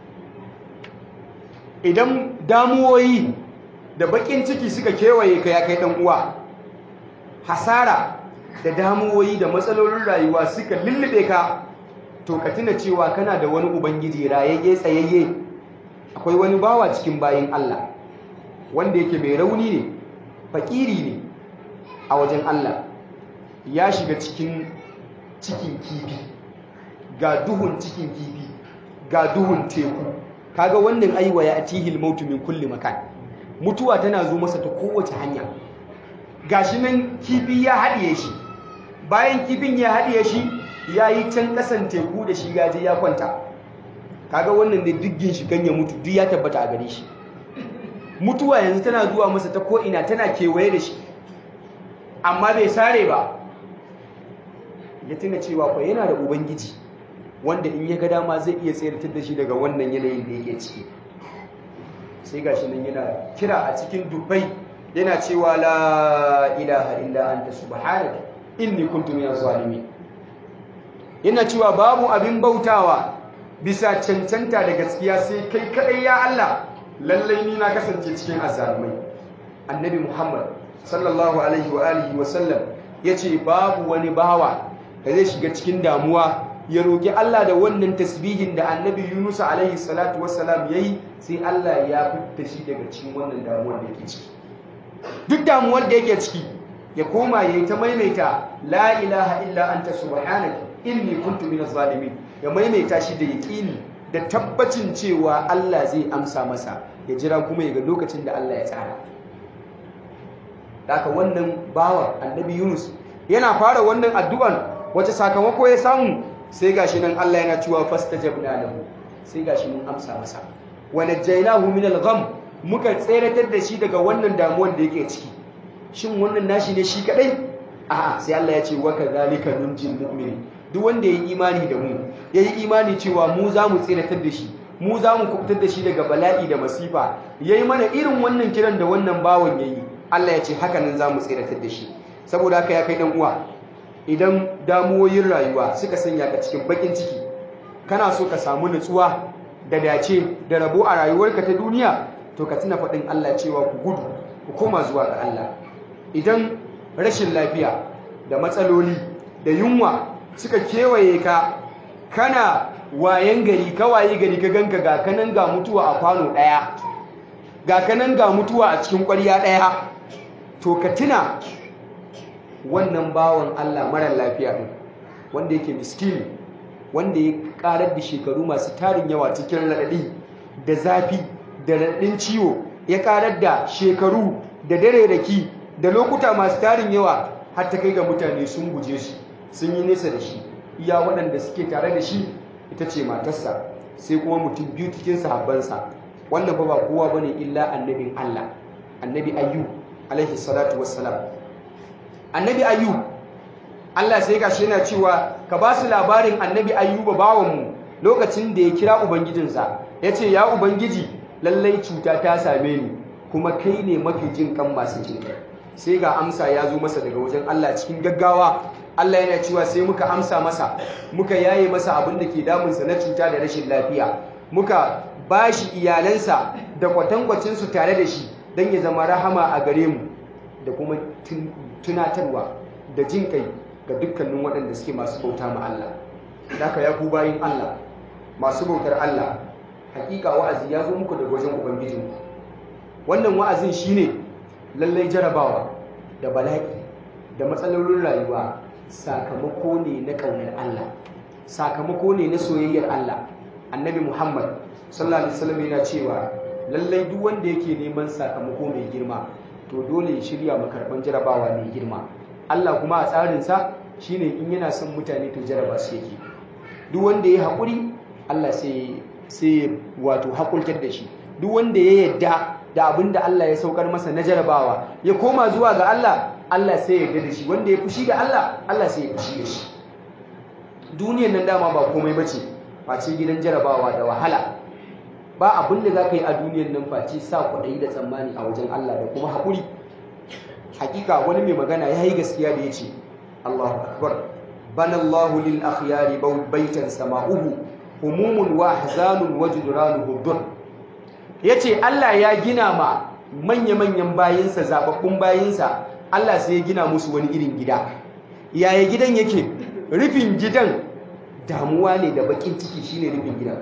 idan damuwoyi da bakin ciki suka kewaye ka ya kai dan uwa hasara da damuwoyi da matsalolin rayuwa suka lullube ka to ka tuna cewa kana da wani ubangiji rayayye tsayayye akwai wani bawa cikin bayin Allah wanda yake mai rauni ne fakiri ne a wajen Allah ya shiga cikin cikin kifi ga duhun cikin kifi ga duhun teku kaga wannan aiwa ya atihil mautu min kulli makan mutuwa tana zo masa ta kowace hanya gashi nan kifi ya haɗiye shi bayan kifin ya haɗiye shi ya yi can ƙasan teku da shi gaje ya kwanta kaga wannan ne duggin shi kan ya mutu duk ya tabbata a gare shi mutuwa yanzu tana zuwa masa ta ko'ina tana kewaye da shi amma bai sare ba ya tuna cewa fa yana da ubangiji wanda in ya ga dama zai iya tsayar da shi daga wannan yanayin da yake ciki sai gashi nan yana kira a cikin dubbai yana cewa la ilaha illa anta subhanaka inni kuntu minaz zalimin yana cewa babu abin bautawa bisa cancanta da gaskiya sai kai kadai ya Allah lallai ni na kasance cikin azzalumai annabi Muhammad sallallahu alaihi wa alihi wa sallam yace babu wani bawa da zai shiga cikin damuwa ya roki Allah da wannan tasbihin da annabi Yunus alaihi salatu wassalam yayi sai Allah ya fitta shi daga cikin wannan damuwar da yake ciki duk damuwar da yake ciki ya koma yayi ta maimaita la ilaha illa anta subhanaka inni kuntu minaz zalimin ya maimaita shi da yaqini da tabbacin cewa Allah zai amsa masa ya jira kuma ya ga lokacin da Allah ya tsara haka wannan bawa annabi Yunus yana fara wannan addu'an wace sakamako ya samu sai gashi nan Allah yana cewa fastajabna lahu sai gashi mun amsa masa wa najaynahu min al-gham muka tseratar da shi daga wannan damuwar da yake ciki shin wannan nashi ne shi kadai a'a sai Allah ya ce wa kadhalika nunjil mu'min duk wanda yayi imani da mu yayi imani cewa mu za mu tseratar da shi mu za mu kubutar da shi daga bala'i da masifa yayi mana irin wannan kiran da wannan bawan yayi Allah ya ce haka nan za mu tseratar da shi saboda haka ya kai dan uwa idan damuwoyin rayuwa suka sanya ka cikin bakin ciki kana so ka samu nutsuwa da dace da rabo a rayuwarka ta duniya to ka tuna faɗin Allah cewa ku gudu ku koma zuwa ga Allah idan rashin lafiya da matsaloli da yunwa suka kewaye ka kana wayan gari ka waye gari ka ganka ga kanan ga mutuwa a kwano ɗaya ga kanan ga mutuwa a cikin ƙwarya ɗaya to ka tuna wannan bawan Allah mara lafiya ɗin wanda yake miskini wanda ya ƙarar da shekaru masu tarin yawa cikin raɗaɗi da zafi da raɗin ciwo ya ƙarar da shekaru da dare raki da lokuta masu tarin yawa har ta kai ga mutane sun guje shi sun yi nesa da shi iya waɗanda suke tare da shi ita ce matarsa sai kuma mutum biyu cikin sahabbansa wannan ba ba kowa bane illa annabin Allah annabi ayyu alaihi salatu wassalam annabi ayyu Allah sai gashi yana cewa ka ba su labarin annabi ayyuba bawanmu lokacin da ya kira ubangijinsa ya ce ya ubangiji lallai cuta ta same ni kuma kai ne mafi jin kan masu jin sai ga amsa ya zo masa daga wajen Allah cikin gaggawa Allah yana cewa sai muka amsa masa muka yaye masa abin da ke damunsa na cuta da rashin lafiya muka ba shi iyalansa da kwatankwacinsu tare da shi don ya zama rahama a gare mu da kuma tunatarwa da jin kai ga dukkanin waɗanda suke masu bauta ma Allah daga ya ku bayin Allah masu bautar Allah hakika wa'azi ya zo muku daga wajen ubangijinku wannan wa'azin shine lallai jarabawa da bala'i da matsalolin rayuwa sakamako ne na ƙaunar Allah sakamako ne na soyayyar Allah annabi Muhammad sallallahu alaihi wasallam yana cewa lallai duk wanda yake neman sakamako mai girma to dole ya shirya makarban jarabawa mai girma Allah kuma a tsarinsa shine in yana son mutane to jaraba su yake duk wanda ya haƙuri Allah sai sai wato haƙultar da shi duk wanda ya yadda da abin da Allah ya saukar masa na jarabawa ya koma zuwa ga Allah Allah sai ya yarda da shi wanda ya fushi da Allah Allah sai ya fushi da shi duniyar nan dama ba komai bace face gidan jarabawa da wahala ba abin da za ka yi a duniyar nan face sa kwaɗayi da tsammani a wajen Allah da kuma haƙuri hakika wani mai magana ya yi gaskiya da ya ce Allahu akbar banallahu lil akhyari baitan sama'uhu humumun wa ahzanun wa judranuhu dur yace Allah ya gina ma manya-manyan bayinsa zababbun bayinsa Allah sai ya gina musu wani irin gida yaya gidan yake rufin gidan damuwa ne da bakin ciki shine rufin gidan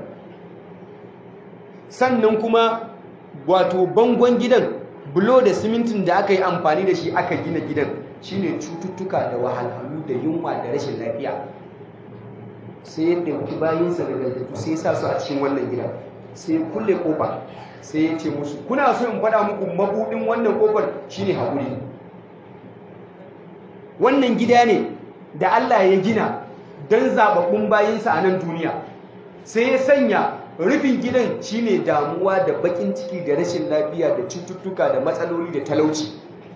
sannan kuma wato bangon gidan bulo da simintin da aka yi amfani da shi aka gina gidan shine cututtuka da wahalhalu da yunwa da rashin lafiya sai ya ɗauki bayinsa da gaggatu sai ya sa su a cikin wannan gidan sai ya kulle kofa sai ya ce musu kuna so in faɗa muku mabuɗin wannan kofar shine haƙuri wannan gida ne da Allah ya gina don zaɓaɓɓun bayinsa a nan duniya sai ya sanya rufin gidan shine damuwa da bakin ciki da rashin lafiya da cututtuka da matsaloli da talauci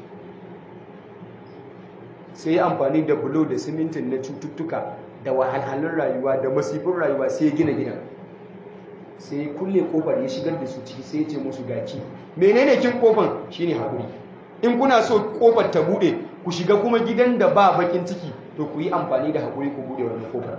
sai ya amfani da bulo da simintin na cututtuka da wahalhalun rayuwa da masifin rayuwa sai ya gina gidan sai ya kulle kofar ya shigar da su ciki sai ya ce musu gaci menene kin kofar shine haƙuri in kuna so kofar ta bude ku shiga kuma gidan da ba bakin ciki to ku yi amfani da haƙuri ku bude wannan kofar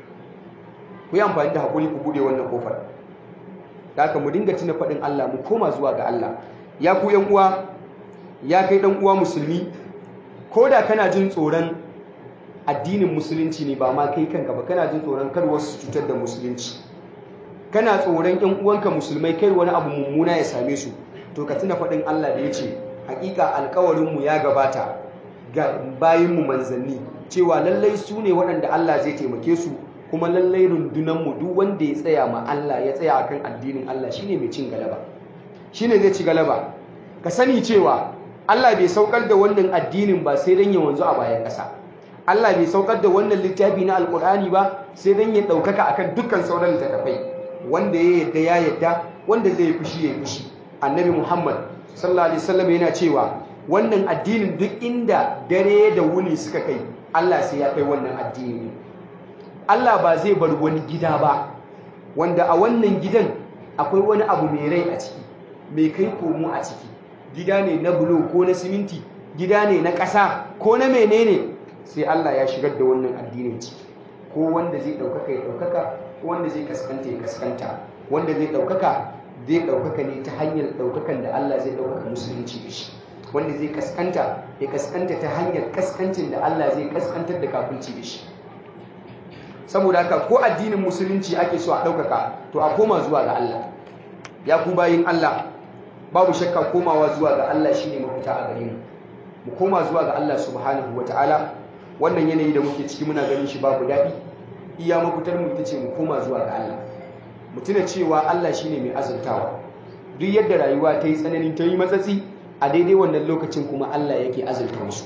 ku yi amfani da haƙuri ku bude wannan kofar da haka mu dinga tuna faɗin Allah mu koma zuwa ga Allah ya ku yan uwa ya kai dan uwa musulmi ko da kana jin tsoron addinin musulunci ne ba ma kai kanka ba kana jin tsoron kar wasu cutar da musulunci kana tsoron yan uwanka musulmai kai wani abu mummuna ya same su to ka tuna faɗin Allah da ya ce hakika alkawarinmu ya gabata ga bayinmu manzanni cewa lallai su ne waɗanda Allah zai taimake su kuma lallai rundunanmu duk wanda ya tsaya ma Allah ya tsaya akan addinin Allah shine mai cin galaba shine zai ci galaba ka sani cewa Allah bai saukar da wannan addinin ba sai dan ya wanzu a bayan ƙasa Allah bai saukar da wannan littafi na alkur'ani ba sai dan ya ɗaukaka akan dukkan sauran littattafai wanda ya yadda ya yadda wanda zai fushi ya fushi annabi Muhammad sallallahu alaihi wasallam yana cewa wannan addinin duk inda dare da wuni suka kai Allah sai ya kai wannan addini Allah ba zai bar wani gida ba wanda a wannan gidan akwai wani abu mai rai a ciki mai kai komo a ciki gida ne na bulo ko na siminti gida ne na ƙasa ko na menene sai Allah ya shigar da wannan addinin ciki ko wanda zai ɗaukaka ya ɗaukaka ko wanda zai kaskanta ya kaskanta wanda zai ɗaukaka zai ɗaukaka ne ta hanyar ɗaukakan da Allah zai ɗaukaka musulunci da shi wanda zai kaskanta ya kaskanta ta hanyar kaskancin da Allah zai kaskantar da kafirci da shi saboda haka ko addinin musulunci ake so a ɗaukaka to a koma zuwa ga Allah ya ku bayin Allah babu shakka komawa zuwa ga Allah shine mafita a gare mu mu koma zuwa ga Allah subhanahu wataala wannan yanayi da muke ciki muna ganin shi babu daɗi iya mafitar mu ita ce mu koma zuwa ga Allah mu tuna cewa Allah shine mai azurtawa duk yadda rayuwa ta yi tsananin ta yi matsatsi a daidai wannan lokacin kuma Allah yake azurta musu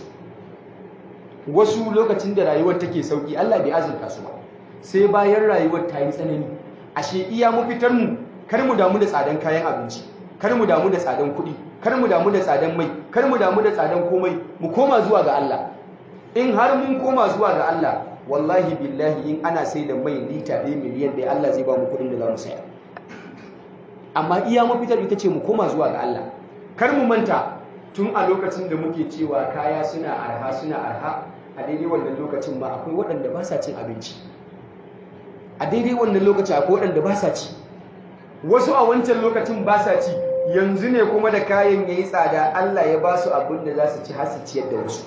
wasu lokacin da rayuwar take sauki Allah bai azurta su ba sai bayan rayuwar ta yi tsanani ashe iya mafitar mu kar mu damu da tsadan kayan abinci kar mu damu da tsadan kuɗi kar mu damu da tsadan mai kar mu damu da tsadan komai mu koma zuwa ga Allah in har mun koma zuwa ga Allah wallahi billahi in ana sai da mai lita ɗaya miliyan ɗaya Allah zai ba mu kuɗin da za mu saya amma iya mafitar ita ce mu koma zuwa ga Allah kar mu manta tun a lokacin da muke cewa kaya suna arha suna arha a daidai wannan lokacin ma akwai waɗanda ba sa cin abinci a daidai wannan lokacin akwai waɗanda ba sa ci wasu a wancan lokacin ba sa ci yanzu ne kuma da kayan ya yi tsada Allah ya ba su abin da za su ci har su ciyar da wasu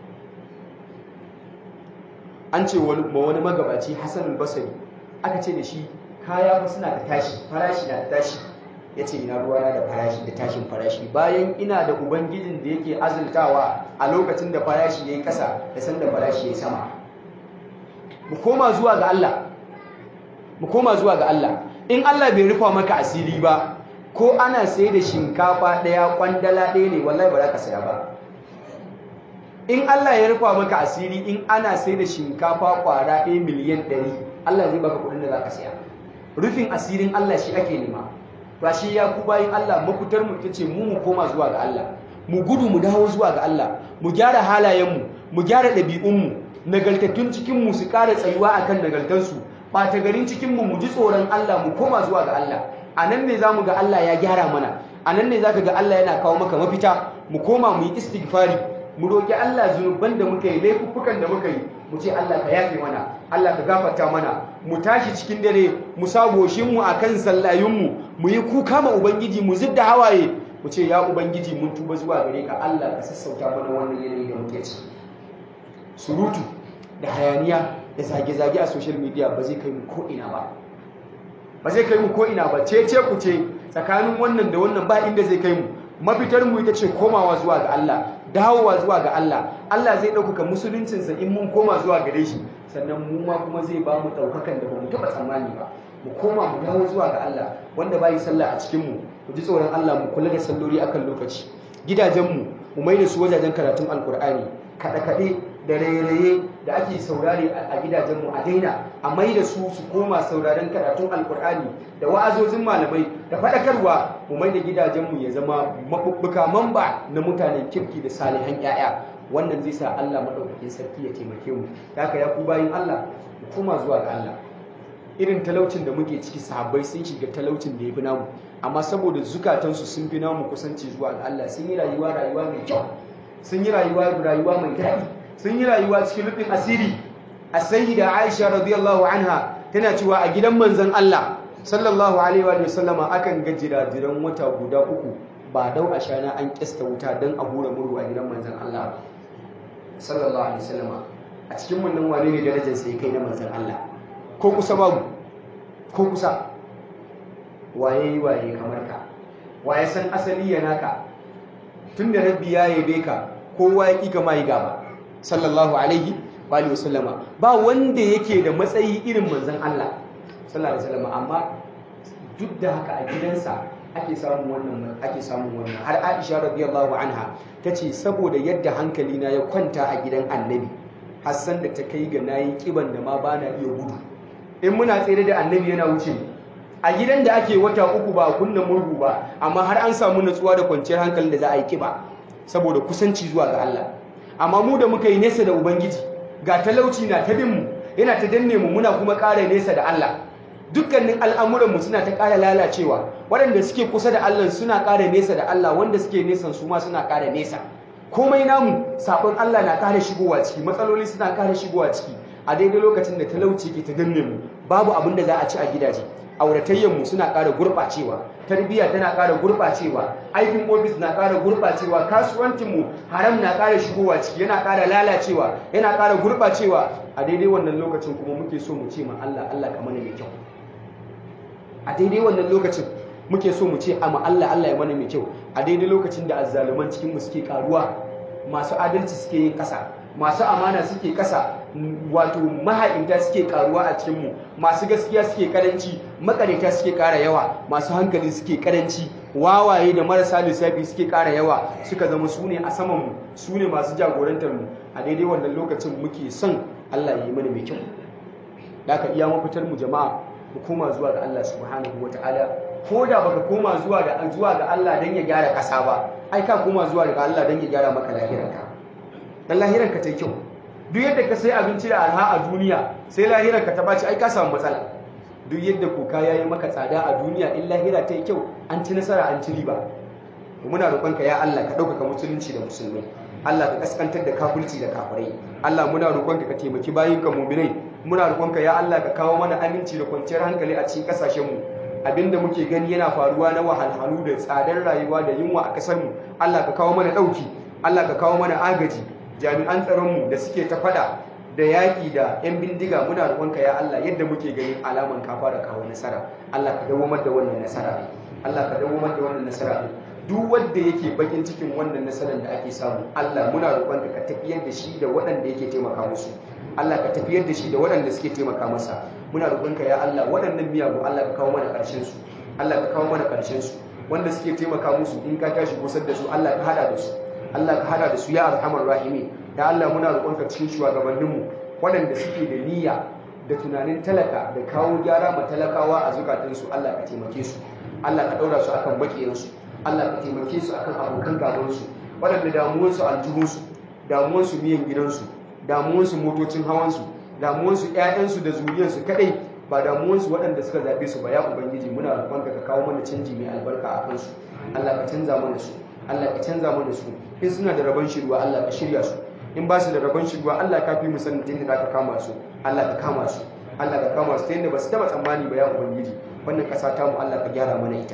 an ce ma wani magabaci Hassanul Basri aka ce da shi kaya fa suna da tashi farashi na da tashi ya ce ina ruwana da farashi da tashin farashi bayan ina da ubangijin da yake azultawa a lokacin da farashi ya yi kasa da sanda farashi ya yi sama mu koma zuwa ga Allah mu koma zuwa ga Allah in Allah bai rufa maka asiri ba ko ana sai da shinkafa ɗaya kwandala ɗaya ne wallahi ba za ka saya ba in Allah ya rufa maka asiri in ana sai da shinkafa kwara ɗaya miliyan ɗari Allah zai baka kuɗin da za ka saya rufin asirin Allah shi ake nema ba shi ya ku bayin Allah mafitar mu ita ce mu mu koma zuwa ga Allah mu gudu mu dawo zuwa ga Allah mu gyara halayenmu mu gyara ɗabi'unmu nagartattun cikin mu su ƙara tsayuwa akan nagartansu ɓata garin cikin mu mu ji tsoron Allah mu koma zuwa ga Allah a nan ne za mu ga Allah ya gyara mana a nan ne za ka ga Allah yana kawo maka mafita mu koma mu yi istighfari mu roƙi Allah zunuban da muka yi laifuffukan da muka yi mu ce Allah ka yafe mana Allah ka gafarta mana mu tashi cikin dare mu sa goshinmu a kan sallayunmu mu yi kuka ma ubangiji mu zidda hawaye mu ce ya ubangiji mun tuba zuwa gare ka Allah ka sassauta mana wannan yanayi da muke ci surutu da hayaniya da zage-zage a social media ba zai kai mu ko ina ba ba zai kai mu ko ina ba ce ce ku ce tsakanin wannan da wannan ba inda zai kai mu mafitar mu ita ce komawa zuwa ga Allah dawowa zuwa ga Allah Allah zai ɗaukaka musuluncinsa in mun koma zuwa gare shi sannan mu ma kuma zai ba mu ɗaukakan da ba mu taɓa tsammani ba mu koma mu dawo zuwa ga Allah wanda ba yi sallah a cikin mu mu ji tsoron Allah mu kula da salloli akan lokaci gidajenmu mu mai da su wajajen karatun alkur'ani kaɗe-kaɗe da raye-raye da ake saurare a gidajenmu a daina a mai da su su koma sauraren karatun alkur'ani da wa'azozin malamai da faɗakarwa mu mai da gidajenmu ya zama maɓuɓɓuka mamba na mutanen kirki da salihan 'ya'ya wannan zai sa Allah maɗaukakin sarki ya taimake mu da haka ya ku bayin Allah mu koma zuwa ga Allah irin talaucin da muke ciki sahabbai sun shiga talaucin da ya fi namu amma saboda zukatansu sun fi namu kusanci zuwa ga Allah sun yi rayuwa rayuwa mai kyau sun yi rayuwa rayuwa mai daɗi sun yi rayuwa cikin rufin asiri a sayyida Aisha radiyallahu anha tana cewa a gidan manzon Allah sallallahu alaihi wa sallama akan ga jirajiran wata guda uku ba dau a shana an kista wuta don a hura murhu a gidan manzon Allah sallallahu alaihi wasallama a cikin mun nan wane ne darajar sai kai na manzon Allah ko kusa babu ko kusa waye waye kamar ka waye san asali ya naka tunda rabbi ya yabe ka kowa ya kika mai gaba sallallahu alaihi wa alihi wasallama ba wanda yake da matsayi irin manzon Allah sallallahu alaihi wasallama amma duk da haka a gidansa ake samun wannan ake samun wannan har Aisha radiyallahu anha tace saboda yadda hankali na ya kwanta a gidan Annabi Hassan da ta kai ga nayi kiban da ma bana iya gudu in muna tsere da Annabi yana wuce a gidan da ake wata uku ba kunna murhu ba amma har an samu natsuwa da kwanciyar hankali da za a yi kiba saboda kusanci zuwa ga Allah amma mu da muka yi nesa da ubangiji ga talauci na ta bin mu yana ta danne mu muna kuma ƙara nesa da Allah dukkanin al'amuranmu suna ta ƙara lalacewa waɗanda suke kusa da Allah suna ƙara nesa da Allah wanda suke nesan su ma suna ƙara nesa komai namu sabon Allah na ƙara shigowa ciki matsaloli suna ƙara shigowa ciki a daidai lokacin da talauci ke ta danne mu babu abin da za a ci a gidaje auratayyanmu suna ƙara gurɓacewa tarbiyya tana ƙara gurɓacewa aikin ofis na ƙara gurɓacewa kasuwancinmu haram na ƙara shigowa ciki yana ƙara lalacewa yana ƙara gurɓacewa a daidai wannan lokacin kuma muke so mu ce ma Allah Allah ka mana mai kyau a daidai wannan lokacin muke so mu ce a ma Allah Allah ya mana mai kyau a daidai lokacin da azzaluman cikin mu suke karuwa masu adalci suke yin ƙasa masu amana suke ƙasa wato maha'inta suke karuwa a cikinmu masu gaskiya suke karanci makareta suke ƙara yawa masu hankali suke karanci wawaye da marasa lissafi suke ƙara yawa suka zama su ne a samanmu su ne masu jagorantar mu a daidai wannan lokacin muke son Allah ya yi mana mai kyau da aka iya mafitar mu jama'a mu koma zuwa ga Allah subhanahu wata'ala ko da baka koma zuwa ga zuwa ga Allah dan ya gyara ƙasa ba ai ka koma zuwa ga Allah dan ya gyara maka lahiranka dan lahiranka ta yi kyau duk yadda ka sai abinci da arha a duniya sai lahirar ka ta baci ai ka samu matsala duk yadda koka yayi maka tsada a duniya in lahira ta yi kyau an ci nasara an ci riba muna roƙonka ya Allah ka ɗaukaka musulunci da musulmai Allah ka kaskantar da kafirci da kafirai Allah muna roƙonka ka taimaki bayinka mu'minai muna roƙonka ya Allah ka kawo mana aminci da kwanciyar hankali a cikin ƙasashen mu abinda muke gani yana faruwa na wahalhalu da tsadar rayuwa da yunwa a ƙasar mu Allah ka kawo mana ɗauki Allah ka kawo mana agaji jami'an tsaronmu da suke ta fada da yaƙi da 'yan bindiga muna roƙonka ya Allah yadda muke ganin alaman ka fara kawo nasara Allah ka dawomar da wannan nasara Allah ka dawomar da wannan nasara duk wanda yake bakin cikin wannan nasarar da ake samu Allah muna roƙonka ka tafiyar da shi da waɗanda yake taimaka musu Allah ka tafiyar da shi da waɗanda suke taimaka masa muna roƙonka ya Allah waɗannan miyagu Allah ka kawo mana ƙarshen su Allah ka kawo mana ƙarshen su wanda suke taimaka musu in ka tashi kusar da su Allah ka hada da su Allah ka hada da su ya arhamar rahimin ya Allah muna roƙonka cikin shugabanninmu waɗanda suke da niyya da tunanin talaka da kawo gyara ma talakawa a zukatansu Allah ka taimake su Allah ka ɗaura su akan baƙiyansu Allah ka taimake su akan abokan gabansu waɗanda damuwarsu aljihunsu damuwarsu miyan gidansu damuwansu motocin hawansu damuwansu ƴaƴansu da zuriyarsu kadai ba damuwansu waɗanda suka zaɓe su ba ya ubangiji muna roƙonka ka kawo mana canji mai albarka a kansu Allah ka canza mana su Allah ka canza mana su in suna da rabon shirwa Allah ka shirya su in ba su da rabon shirwa Allah ka fi mu sanin ta yadda za ka kama su Allah ka kama su Allah ka kama su ta yadda ba su taɓa tsammani ba ya ubangiji wannan ƙasa ta mu Allah ka gyara mana ita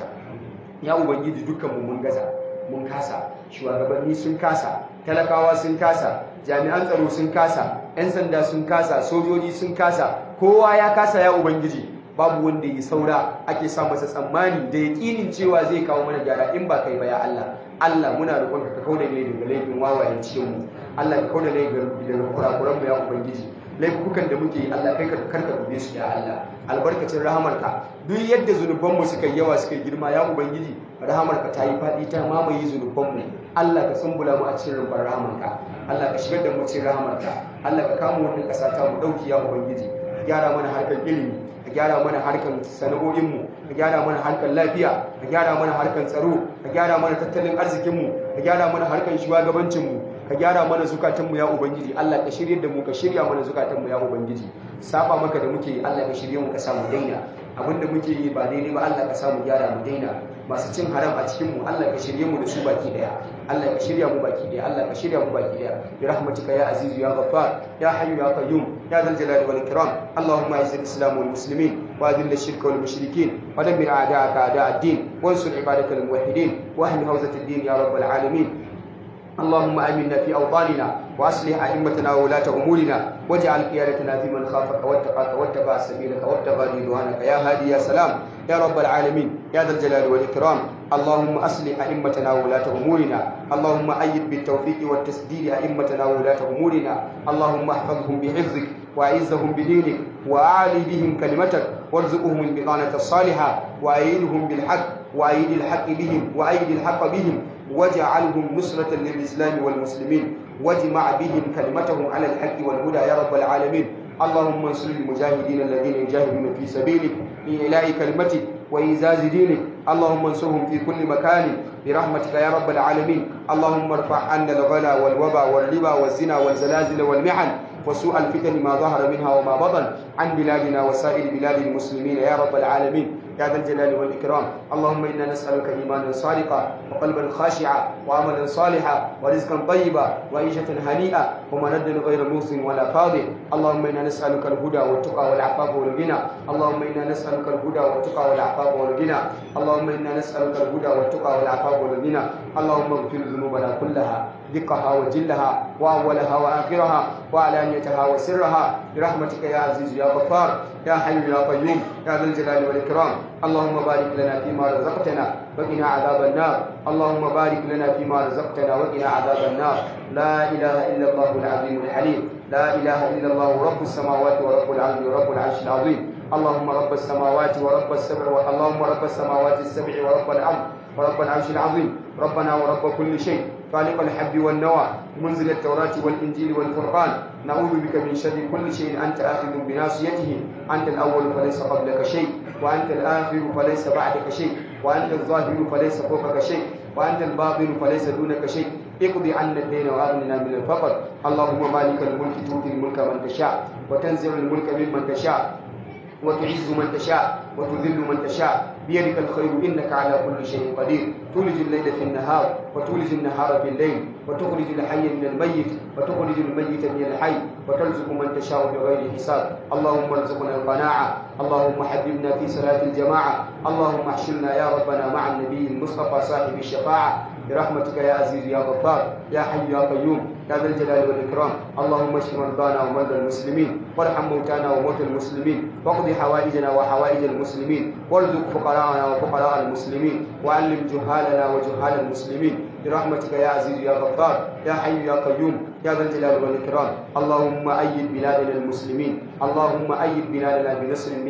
ya ubangiji dukkan mu mun gaza mun kasa shugabanni sun kasa talakawa sun kasa jami'an tsaro sun kasa 'yan sanda sun kasa sojoji sun kasa kowa ya kasa ya ubangiji babu wanda ya saura ake sa masa tsammani da yaƙinin cewa zai kawo mana gyara in ba kai ba ya Allah Allah muna roƙon ka kauda ne daga laifin wawayen cikin mu Allah ka kauda ne daga kurakuran mu ya ubangiji laifukan da muke yi Allah kai ka karka dube su ya Allah albarkacin rahamarka duk yadda zunubanmu suka yawa suka girma ya ubangiji rahamarka ta yi faɗi ta mamaye zunubanmu Allah ka tsumbula mu a cikin rumbar rahamarka Allah ka shigar da mu cikin rahamarka Allah ka kama wannan ƙasa ta mu ɗauki ya ubangiji ka gyara mana harkar ilimi ka gyara mana harkar sana'o'inmu ka gyara mana harkar lafiya ka gyara mana harkar tsaro ka gyara mana tattalin arzikinmu ka gyara mana harkar shugabancinmu ka gyara mana zukatanmu ya ubangiji Allah ka shirye da mu ka shirya mana zukatanmu ya ubangiji saba maka da muke yi Allah ka shirye mu ka samu daina abinda muke yi ba daidai ba Allah ka samu gyara mu daina masu cin haram a cikin mu Allah ka shirye mu da su baki daya Allah ka shirya mu baki daya Allah ka shirya mu baki daya bi rahmatika ya azizu ya ghaffar ya hayyu ya qayyum ya dhal jalali wal ikram Allahumma izzil islam wal muslimin wa adhill ash-shirka wal mushrikin wa dammir a'da'aka a'da' ad-din wansur ibadakal muwahhidin wa ahmi hawzat ad-din ya rabbal alamin اللهم آمنا في أوطاننا وأصلح أئمتنا وولاة أمورنا واجعل قيادتنا في من خافك واتقاك واتبع سبيلك وابتغى رضوانك يا هادي يا سلام يا رب العالمين يا ذا الجلال والإكرام اللهم أصلح أئمتنا وولاة أمورنا اللهم أيد بالتوفيق والتسديد أئمتنا وولاة أمورنا اللهم احفظهم بحفظك وأعزهم بدينك وأعلي بهم كلمتك وارزقهم البطانة الصالحة وأيدهم بالحق وأيد الحق بهم وأيد الحق بهم واجعلهم نصرة للإسلام والمسلمين واجمع بهم كلمتهم على الحق والهدى يا رب العالمين اللهم انصر المجاهدين الذين يجاهدون في سبيلك لإعلاء كلمتك وإيزاز دينك اللهم انصرهم في كل مكان برحمتك يا رب العالمين اللهم ارفع عنا الغلا والوبا والربا والزنا والزلازل والمحن وسوء الفتن ما ظهر منها وما بطن عن بلادنا وسائر بلاد المسلمين يا رب العالمين يا ذا الجلال والإكرام اللهم إنا نسألك إيمانا صادقا وقلبا خاشعا وعملا صالحا ورزقا طيبا وعيشة هنيئة ومندا غير موسم ولا فاضل اللهم إنا نسألك الهدى والتقى والعفاف والغنى اللهم إنا نسألك الهدى والتقى والعفاف والغنى اللهم إنا نسألك الهدى والتقى والعفاف والغنى اللهم اغفر ذنوبنا كلها دقها وجلها وأولها وآخرها وعلانيتها وسرها برحمتك يا عزيز يا غفار يا حي يا قيوم يا ذا الجلال والإكرام اللهم بارك لنا فيما رزقتنا وقنا عذاب النار اللهم بارك لنا فيما رزقتنا وقنا عذاب النار لا إله إلا الله العظيم الحليم لا إله إلا الله رب السماوات ورب العرش ورب العرش العظيم اللهم رب السماوات ورب السبع اللهم رب السماوات السبع ورب العرش ورب العرش العظيم ربنا ورب كل شيء خالق الحب والنوى منزل التوراة والإنجيل والفرقان نعوذ بك من شر كل شيء أنت آخذ بناصيته أنت الأول فليس قبلك شيء وأنت الآخر فليس بعدك شيء وأنت الظاهر فليس فوقك شيء وأنت الباطن فليس دونك شيء اقضي عنا الدين وأغننا من الفقر اللهم مالك الملك تؤتي الملك من تشاء وتنزع الملك ممن تشاء وتعز من تشاء وتذل من تشاء بيدك الخير إنك على كل شيء قدير تولج الليل في النهار وتولج النهار في الليل وتخرج الحي من الميت وتخرج الميت من الحي وترزق من تشاء بغير حساب اللهم ارزقنا القناعة اللهم حببنا في صلاة الجماعة اللهم احشرنا يا ربنا مع النبي المصطفى صاحب الشفاعة برحمتك يا عزيز يا غفار يا حي يا قيوم يا ذا الجلال والإكرام اللهم اشف مرضانا ومرضى المسلمين وارحم موتانا وموتى المسلمين واقض حوائجنا وحوائج المسلمين وارزق فقراءنا وفقراء المسلمين وعلم جهالنا وجهال المسلمين برحمتك يا عزيز يا غفار يا حي يا قيوم يا ذا الجلال والإكرام اللهم أيد بلادنا المسلمين اللهم أيد بلادنا بنصر من عندك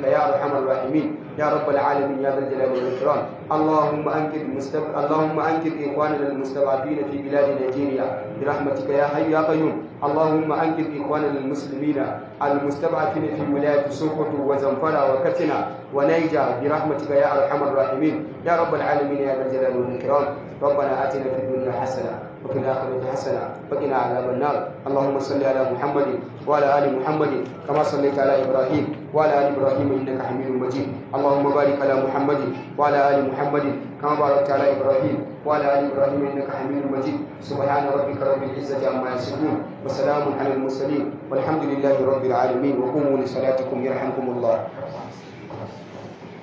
يا أرحم الراحمين يا رب العالمين يا ذا الجلال والإكرام اللهم أنقذ مستب... اللهم أنقذ إخواننا المستضعفين في بلاد نيجيريا برحمتك يا حي يا قيوم اللهم أنقذ إخواننا المسلمين المستضعفين في ولاية سوكوتو وزنفرة وكتنا ونيجا برحمتك يا أرحم الراحمين يا رب العالمين يا ذا الجلال والإكرام ربنا آتنا في الدنيا حسنة وفي الآخرة حسنة وقنا عذاب النار اللهم صل على محمد وعلى آل محمد كما صليت على إبراهيم وعلى آل إبراهيم إنك حميد مجيد اللهم بارك على محمد وعلى آل محمد كما باركت على إبراهيم وعلى آل إبراهيم إنك حميد مجيد سبحان ربك رب العزة عما يصفون وسلام على المرسلين والحمد لله رب العالمين وقوموا لصلاتكم يرحمكم الله